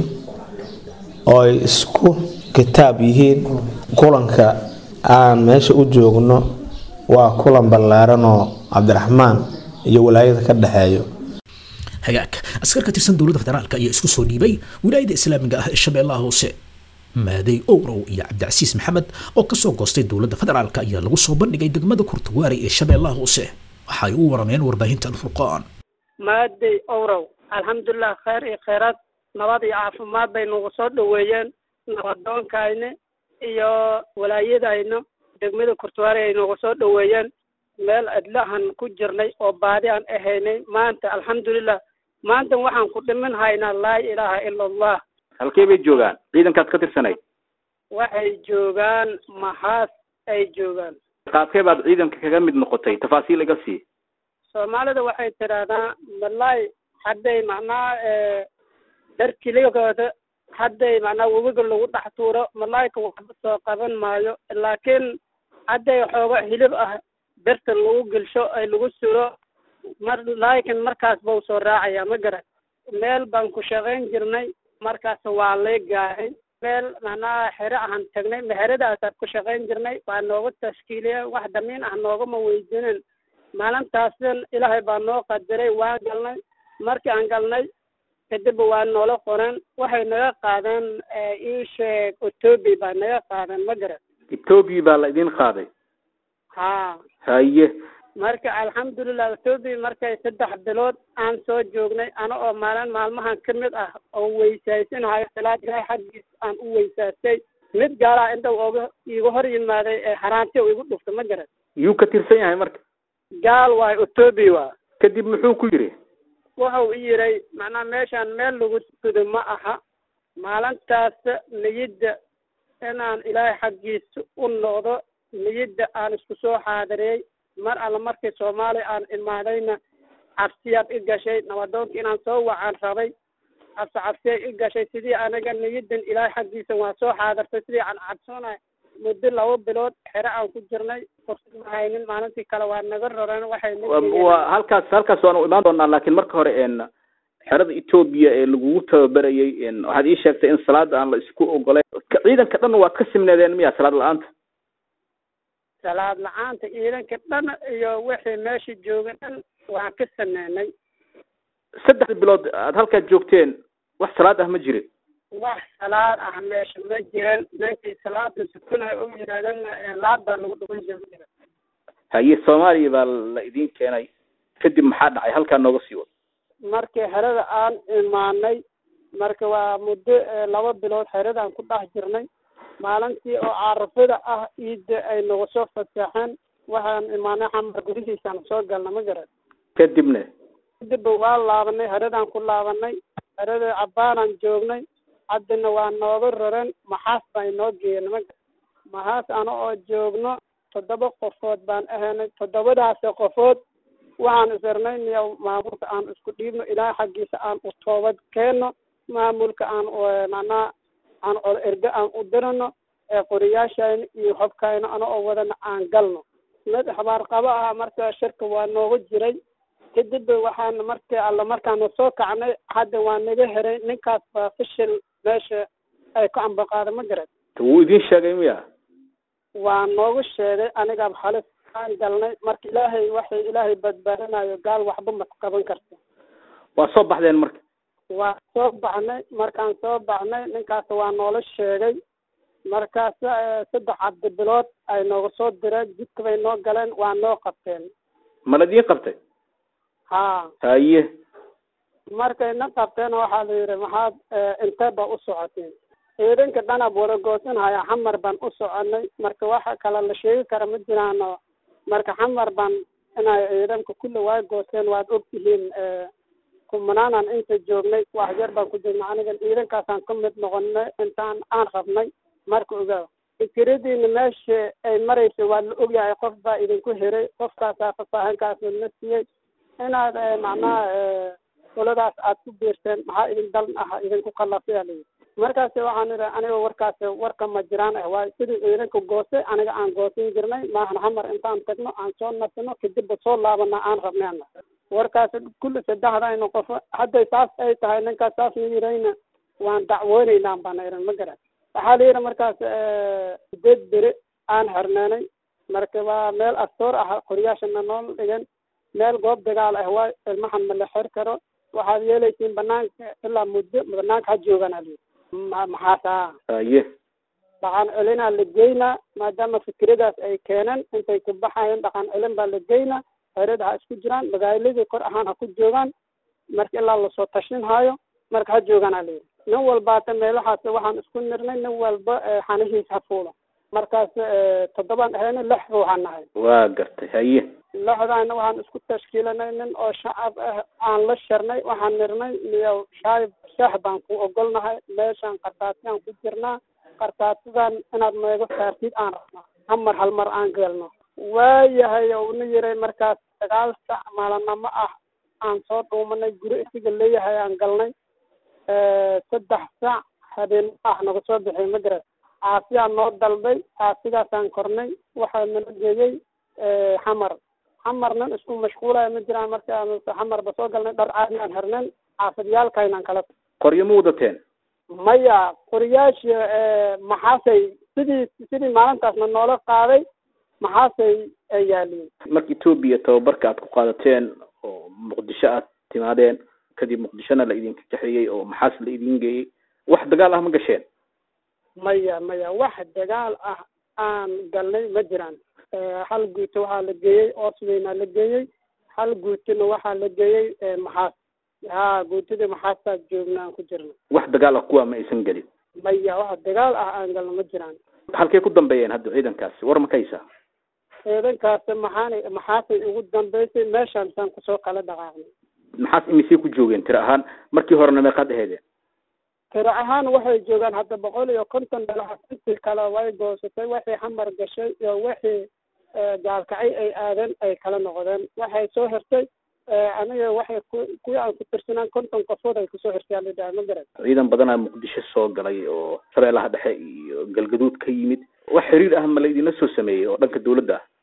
S18: oo ay isku kitaab yihiin kulanka aan meesha u joogno waa kulan ballaaranoo cabdiraxmaan iyo walaayada ka dhexeeyo
S2: hagaag askar ka tirsan dowladda federaalka ayaa isku soo dhiibay wilaayada islaamiga ah ee shabeellaha hoose maaday owrow iyo cabdicasiis maxamed oo kasoo goostay dowladda federaalka ayaa lagu soo bandhigay degmada kurtuwaari ee shabeellaha hoose waxay u warameen warbaahinta alfurqaan
S19: maaday owrow alxamdulilah kheyr iyo kheyraad nabad iyo caafimaad bay nagu soo dhoweeyeen nabadoonkayna iyo walaayadayna degmada kurtuwaari ay nagu soo dhoweeyeen meel adlahan ku jirnay oo baadi aan ahaynay maanta alxamdulilah maanta waxaan ku dhimin haynaa laa ilaaha ila allah
S20: halkee bay joogaan ciidankaad ka tirsanayd
S19: waxay joogaan maxaas ay joogaan
S20: qaadkee baad ciidanka kaga mid noqotay tafaasiil iga sii
S19: soomaalida waxay tidhaahdaa malay hadday macnaha darkiligooda hadday macnaha webiga lagu dhex tuuro malaayka waxba soo qaban maayo laakiin hadday xoogo hilib ah berta lagu gelsho ay lagu suro mar laakiin markaas bau soo raacaya ma garan meel baan ku shaqayn jirnay markaas waa lay gaahay meel macnaha xere ahaan tagnay meheradaasaan ku shaqayn jirnay waa nooga tashkiiliye wax damiin ah noogama weydiinin maalintaasin ilaahay baa noo qadiray waan galnay markii aan galnay kadib waa noola qoren waxay naga qaadeen ii sheeg etoobiya baa naga qaadeen ma garan
S20: etoobiya baa la idin qaaday
S19: ha
S20: haye
S19: marka alxamdulilah etoobiya markay saddex bilood aan soo joognay ana oo maalin maalmahan ka mid ah oo weysaysanahayo salaad ilaahay xaggiis aan u weysaastay mid gaalaa inta oga iiga hor yimaaday ee haraanti oo igu dhuftay ma garan
S20: yuu ka tirsan yahay marka
S19: gaal waayo etoobiya waa
S20: kadib muxuu ku yidhi
S19: wuxuu i yiray macnaha meeshaan meel lagu tudo ma aha maalintaas niyadda inaan ilaahay xaggiisa u noqdo niyadda aan isku soo xaadiriyey mar alla markii soomaaliya aan imaadayna cabsiyaad i gashay nabadoonka inaan soo wacaan rabay cabsi cabsiyay i gashay sidii aniga niyaddan ilaahay xaggiisa waan soo xaadirtay sidii aan cabsoonay muddo laba bilood xere aan ku jirnay fursad ma haynin maalintii kale waa naga roreen waxay
S20: waa halkaas halkaas waanu imaan doonaa laakiin marka hore n xerada etoobiya ee lagugu tababarayay waxaad ii sheegtay in salaada aan la isku ogolayn ciidanka dhan waad ka simneedeen miya salaad la-aanta
S19: salaad la-aanta ciidanka dhan iyo wixii meesha jooga dhan waan ka sameynay
S20: saddex bilood aad halkaad joogteen wax salaad ah ma jirin
S19: wax salaad ah meesha ma jiran ninkii salaada sukunaya u yidhahdana laad baa lagu dhugan jira ma jiran
S20: haye soomaaliya baa la idin keenay kadib maxaa dhacay halkaa nooga sii wad
S19: markii xerada aan imaanay marka waa muddo laba bilood xerada aan ku dhex jirnay maalintii oo carafada ah ciidda ay nagu soo fasaxeen waxaan imaanay xamar gudihiisaan soo galna ma garan
S20: kadibna
S19: kadib waa laabanay xeradaan ku laabanay xerada cabbaanaan joognay haddana waa nooga roren maxaas baa inoo geeyeen ma garan maxaas ana oo joogno toddoba qofood baan ahaynay toddobadaasi qofood waxaan isirnay miya maamulka aan isku dhiibno ilaahay xaggiisa aan u toobad keenno maamulka aan macnaha aan cod erge aan u dirano ee qoriyaashayna iyo hobkayna ana oo wadana aan galno mid xabaar qabo ah marka shirka waa nooga jiray kadib waxaan markii alla markaana soo kacnay hadda waa naga heray ninkaas baa fishil meesha ay ku ambaqaada ma garan
S20: wuu idin sheegay miya
S19: waa noogu sheegay aniga halis aan galnay marka ilaahay waxay ilaahay badbaadinayo gaal waxba ma qaban karto
S20: waa soo baxdeen marka
S19: waa soo baxnay markaan soo baxnay ninkaas waa noola sheegay markaas saddex cabdi bilood ay nooga soo direen jidka bay noo galeen waa noo qabteen
S20: ma la idiin qabtay
S19: ha
S20: haye
S19: markay na qabteen waxaa la yidhi maxaad intee ba u socoteen ciidanka dhanab wada goosanhaya xamar baan u soconay marka waxa kale la sheegi kara ma jiraano marka xamar baan inay ciidanka kulli waa goosteen waad ogtihiin kumanaanan inta joognay wax yar baan ku jirnay aniga ciidankaasaan ka mid noqonay intaan aan rabnay marka ogaa fikiradiina meesha ay maraysa waa la ogyahay qof baa idinku hiray qofkaasaa faahfaahinkaas la siiyey inaad macnaha qoladaas aad ku biirteen maxaa idin dalan ah idinku qalafay alayidhi markaas waxaan idhi aniga warkaas warka ma jiraan ah waayo sidii ciidanka goostay aniga aan goosan jirnay maahan xamar intaan tagno aan soo nasino kadibba soo laabana aan rabnayna warkaas kulli saddexdayna qof hadday saas ay tahay ninkaas saas na yirayna waan dacwooneynaa baana iran ma garan waxaa la yidhi markaas sideed beri aan xirneenay marka waa meel astoor ah qoryaashana nool dhigan meel goob dagaal ah waa ilmahan ma la xir karo waxaad yeelaysiin banaanka ilaa muddo banaanka ha joogaan ali maxaasaa
S20: haye
S19: dhaqan celinaa la geynaa maadaama fikradaas ay keeneen intay ku baxayeen dhaqan celin baa la geynaa xerada ha isku jiraan magaaladii kor ahaan ha ku joogaan marka ilaa lasoo tashin haayo marka ha joogaan ali nin walbaata meelahaas waxaan isku nirnay nin walba xanihiis ha fuulo markaas toddobaan ahayna lix ruuxaan nahay
S20: waa gartay haye
S19: lixdaana waxaan isku tashkiilanay nin oo shacab ah aan la sharnay waxaan nirnay miyo shaayib shaah baan ku ogolnahay meeshaan qartaatiyaan ku jirnaa qartaatidan inaad meego saartid aan rabnaa hamar hal mar aan geelno waayahay una yiray markaas sagaal sac maalinamo ah aan soo dhuumanay guri isiga leeyahay aan galnay saddex sac habeen ah naga soo bixiy ma garat caasiyaa noo dalbay caasigaasaan kornay waxaa nala geeyey xamar xamar nin isku mashquulaya ma jiraan markaan xamarba soo galnay dhar caadi aan hernayn xaafidyaalkaynaan kala
S20: qoryo ma wadateen
S19: maya qoriyaasha maxaasay sidii sidii maalintaasna noola qaaday maxaasay ay yaaliin
S20: marka etoobiya tababarka aad ku qaadateen oo muqdisho aad timaadeen kadib muqdishona la idinka kaxeeyey oo maxaas la idin geeyey wax dagaal ah ma gasheen
S19: maya maya wax dagaal ah aan galnay ma jiraan hal guuto waxaa la geeyey oosweynaa la geeyey hal guutona waxaa la geeyey maxaas ha guutadii maxaasaa joogna aan ku jirna
S20: wax dagaal ah kuwa ma aysan gelin
S19: maya wax dagaal ah aan galno ma jiraan
S20: halkay ku dambeeyeen hadda ciidankaasi war ma ka haysaa
S19: ciidankaas maxaanay maxaasay ugu dambeysay meeshaan saan kusoo kala dhaqaaqnay
S20: maxaas imisay ku joogeen tiro ahaan markii horena meeqaad aheedeen
S19: tiro ahaan waxay joogaan hadda boqol iyo konton dhalaha intii kale way goosatay waxay xamar gashay iyo wixii gaalkacay ay aadeen ay kala noqdeen waxay soo hirtay aniga waxay ku kuwii aan ku tirsanaan konton qofood ay kusoo hirtay alidhaha ma garan
S20: ciidan badanaa muqdisho soo galay oo shabeellaha dhexe iyo galgaduud ka yimid wax xiriir ah ma la idinla soo sameeyey oo dhanka dawladda ah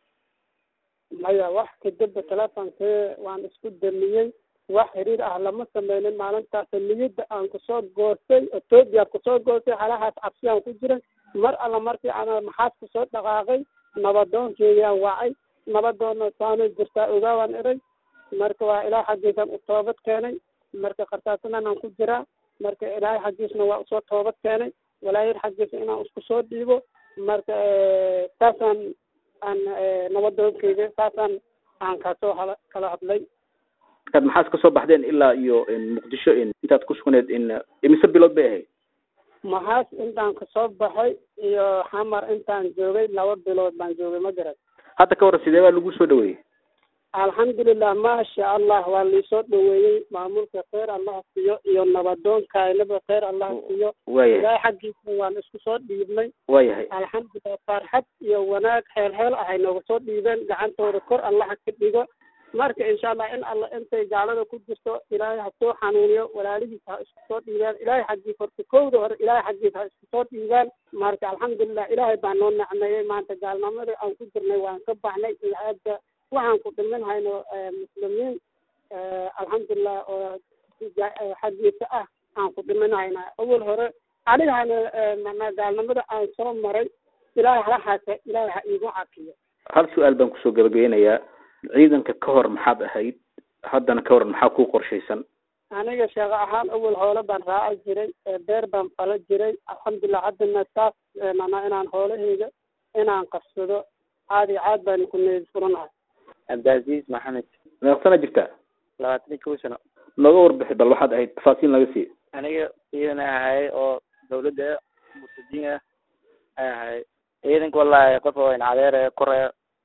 S19: maya wax kadibba telefonkii waan isku damiyey wax xiriir ah lama sameynin maalintaas niyadda aan kusoo goostay etoobiya kusoo goostay halahaas cabsiyaan ku jiray mar alla markii aan maxaas kusoo dhaqaaqay nabadoonkeediyaan wacay nabadoonna saanay jirtaa ogaawaan iray marka waa ilaah xaggiisan u toobad keenay marka qartaatadan aan ku jiraa marka ilaahay xaggiisna waa usoo toobad keenay walaayad xaggiisa inaan isku soo dhiibo marka saasaan aan nabadoonkeyga saasaan aan kasoo hala kala hadlay
S20: markaad maxaas kasoo baxdeen ilaa iyo muqdisho intaad ku sugneed in imise bilood bay ahayd
S19: maxaas intaan kasoo baxay iyo xamar intaan joogay laba bilood baan joogay ma garan
S20: hadda ka warran sidee baa lagu soo dhaweeyey
S19: alxamdulilah maasha allah waa liisoo dhaweeyey maamulka kheyr allaha siiyo iyo nabadoonkaynaba kheyr allaha siiyo
S20: waayahay
S19: ilaahay xaggiisa waan isku soo dhiibnay
S20: waayahay
S19: alxamdulilah farxad iyo wanaag heel heel ahay nooga soo dhiibeen gacantooda kor allaha ka dhigo marka insha allah in alla intay gaalada ku jirto ilaahay ha soo xanuuniyo walaalihiisa ha isku soo dhiibaan ilaahay xaggiisa horta kowda hore ilaahay xaggiisa ha isku soo dhiibaan marka alxamdulilah ilaahay baa noo nacmeeyey maanta gaalnimadii aan ku jirnay waan ka baxnay iyo hadda waxaan ku dhimin hayno muslimiin alxamdulilah oo xaggiisa ah aan ku dhimin haynaa awal hore anigana mana gaalnimada aan soo maray ilaahay halahaasa ilaahay ha iigu cafiyo
S20: hal su-aal baan kusoo gabagabeynayaa ciidanka ka hor maxaad ahayd haddana ka hor maxaa ku qorshaysan
S19: aniga sheeko ahaan awel hoole baan raaci jiray beer baan fala jiray alxamdulilah haddana saas mana inaan hoolahayga inaan qabsado caadi caad baan ku needi furanahay
S20: cabdicaziiz maxamed meeq sana jirtaa
S21: labaatan iyo kow sano
S20: nooga warbixi bal waxaad ahayd tafaasiil naga siiya
S21: aniga ciidan ay ahay oo dawladda murtadiin ah ay ahay ciidanka wallahi qof oo in cadeer kore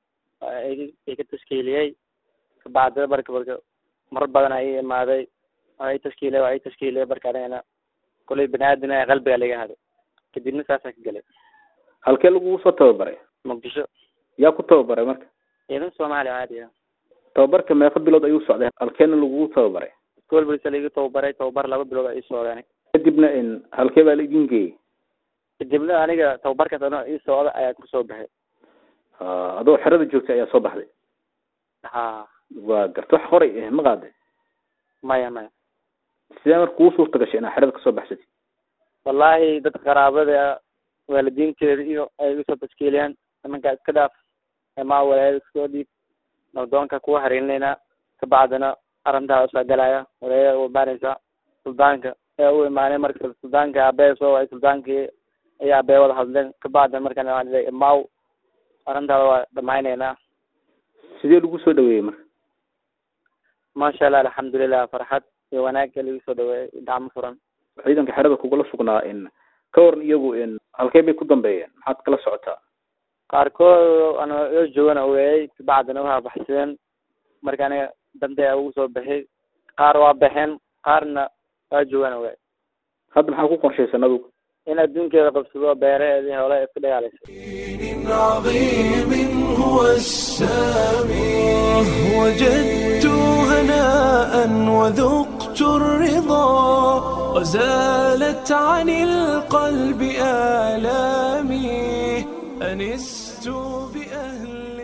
S21: ay ka tashkiiliyey kabacdina marka marka marar badan ay imaaday waa ay tashkiiliyey waa ay tashkiiliyey marka anigana kolay bani aadan ah qalbiga laga haday kadibna saasaan ka galay
S20: halkee lagugu soo tababaray
S21: muqdisho
S20: yaa ku tababaray marka
S21: ciidan soomaaliya caadi ah
S20: tababarka meeqa bilood ayuu socday halkeena lagugu tababaray
S21: school bulisa laiga tababaray tababar laba bilood ay socdeen
S20: kadibna in halkee baa la idin geeyey
S21: kadibna aniga tababarkaas ano ii socda ayaa kusoo baxay
S20: adoo xerada joogtay ayaa soo baxday
S21: ha
S20: waa garta wax qoray eh ma qaaday
S21: maya maya
S20: sidee marka kuu suurta gashay inaad xerada kasoo baxsatid
S21: wallahi dadka qaraabada waalidiinteeda iyo ay igu soo tashkiiliyaan nimankaa iska dhaaf emaa walaayada iskoo dhiib nabdoonka kuwa hariirinayna kabacdina arrintaa usoo galaya walaayada u imaanaysa suldaanka ee u imaanay marka suldaanka aabee soo waay suldaankii ayaa aabee wada hadleen kabacdina markaan waan leeyahay imaaw arrintaada waa dhamaynaynaa
S20: sidee lagu soo dhaweeyey marka
S21: maasha allah alxamdulilah farxad iyo wanaagga lagu soo dhaweeyey gacmo furan
S20: ciidanka xerada kugula sugnaa in ka waran iyagu in halkee bay ku dambeeyeen maxaad kala socotaa
S21: qaarkood ana yoo joogana weeyey kabacdina waa baxsadeen marka aniga dante ugu soo baxay qaar waa baxeen qaarna waa joogana weey
S20: hadda maxaa ku qorshaysan adigu
S21: in adduunkeeda qabsado beeraheedii hole iska dhagaalaysa
S1: عظيم هو السامي وجدت هناء وذقت الرضا وزالت عن القلب آلامي أنست بأهل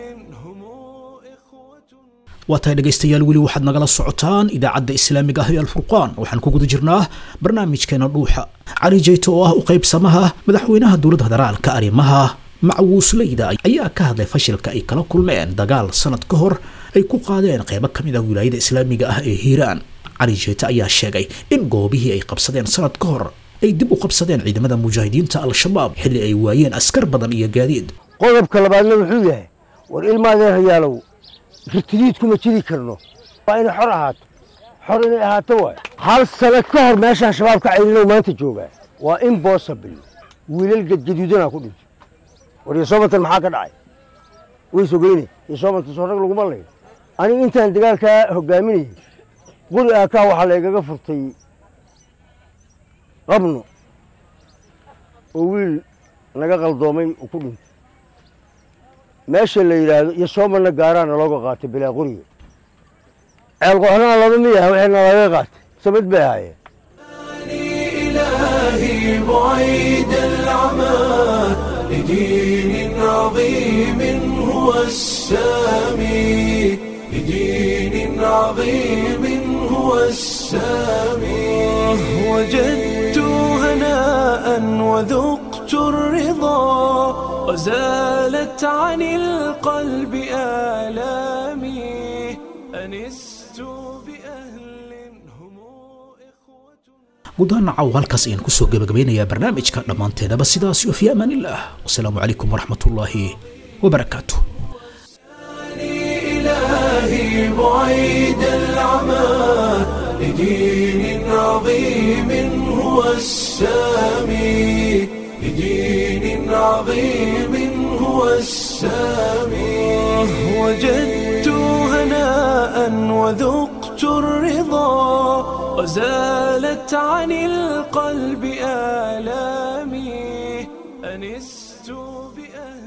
S2: waa tahay dhegaystayaal weli waxaad nagala socotaan idaacadda islaamiga ah ee alfurqaan waxaan ku guda jirnaa barnaamijkeena dhuuxa cali jeyto oo ah u qaybsamaha madaxweynaha dowladda federaalka arrimaha macwuusleyda ayaa ka hadlay fashilka ay kala kulmeen dagaal sanad ka hor ay ku qaadeen qaybo ka mid ah wilaayada islaamiga ah ee hiiraan cali jeyte ayaa sheegay in goobihii ay qabsadeen sanad ka hor ay dib u qabsadeen ciidamada mujaahidiinta al-shabaab xilli ay waayeen askar badan iyo gaadiid
S22: qodobka labaadna wuxuu yahay war ilmaadeerayaalow ritidiid kuma jiri karno waa inay xor ahaato xor inay ahaato waay hal sano ka hor meeshaan shabaabka cayrinow maanta joogaa waa impossible wiilal gadgaduudanaa ku dhintay war yosoobantan maxaa ka dhacay way sogeyne yosoobantan soo rag laguma layn aniga intaan dagaalkaa hogaaminayay quri aakaa waxaa laygaga furtay qabno oo wiil naga qaldoomay uu ku dhintay meesha la yidhaahdo iyo soomarna gaaraana looga qaatay bilaa quriga ceel qoxnaa laba miyaha waxayna laga qaatay samid bay ahaayeen
S1: إلهي بعيد العمى لدين عظيم هو السامي لدين عظيم هو السامي وجدت هناء وذقت الرضا وزالت عن القلب آلامي أنست بأهل
S2: gudaha nacaw halkaas ayaan kusoo gebagabeynayaa barnaamijka dhammaanteedaba sidaas iyo fi amaan illah wasalaamu calaykum waraxmatullaahi wabarakaatu
S1: إلهي بعيد العمى لدين عظيم هو السامي لدين عظيم هو السامي وجدت هناء وذقت الرضا وزالت عن القلب آلامي أنست بأهل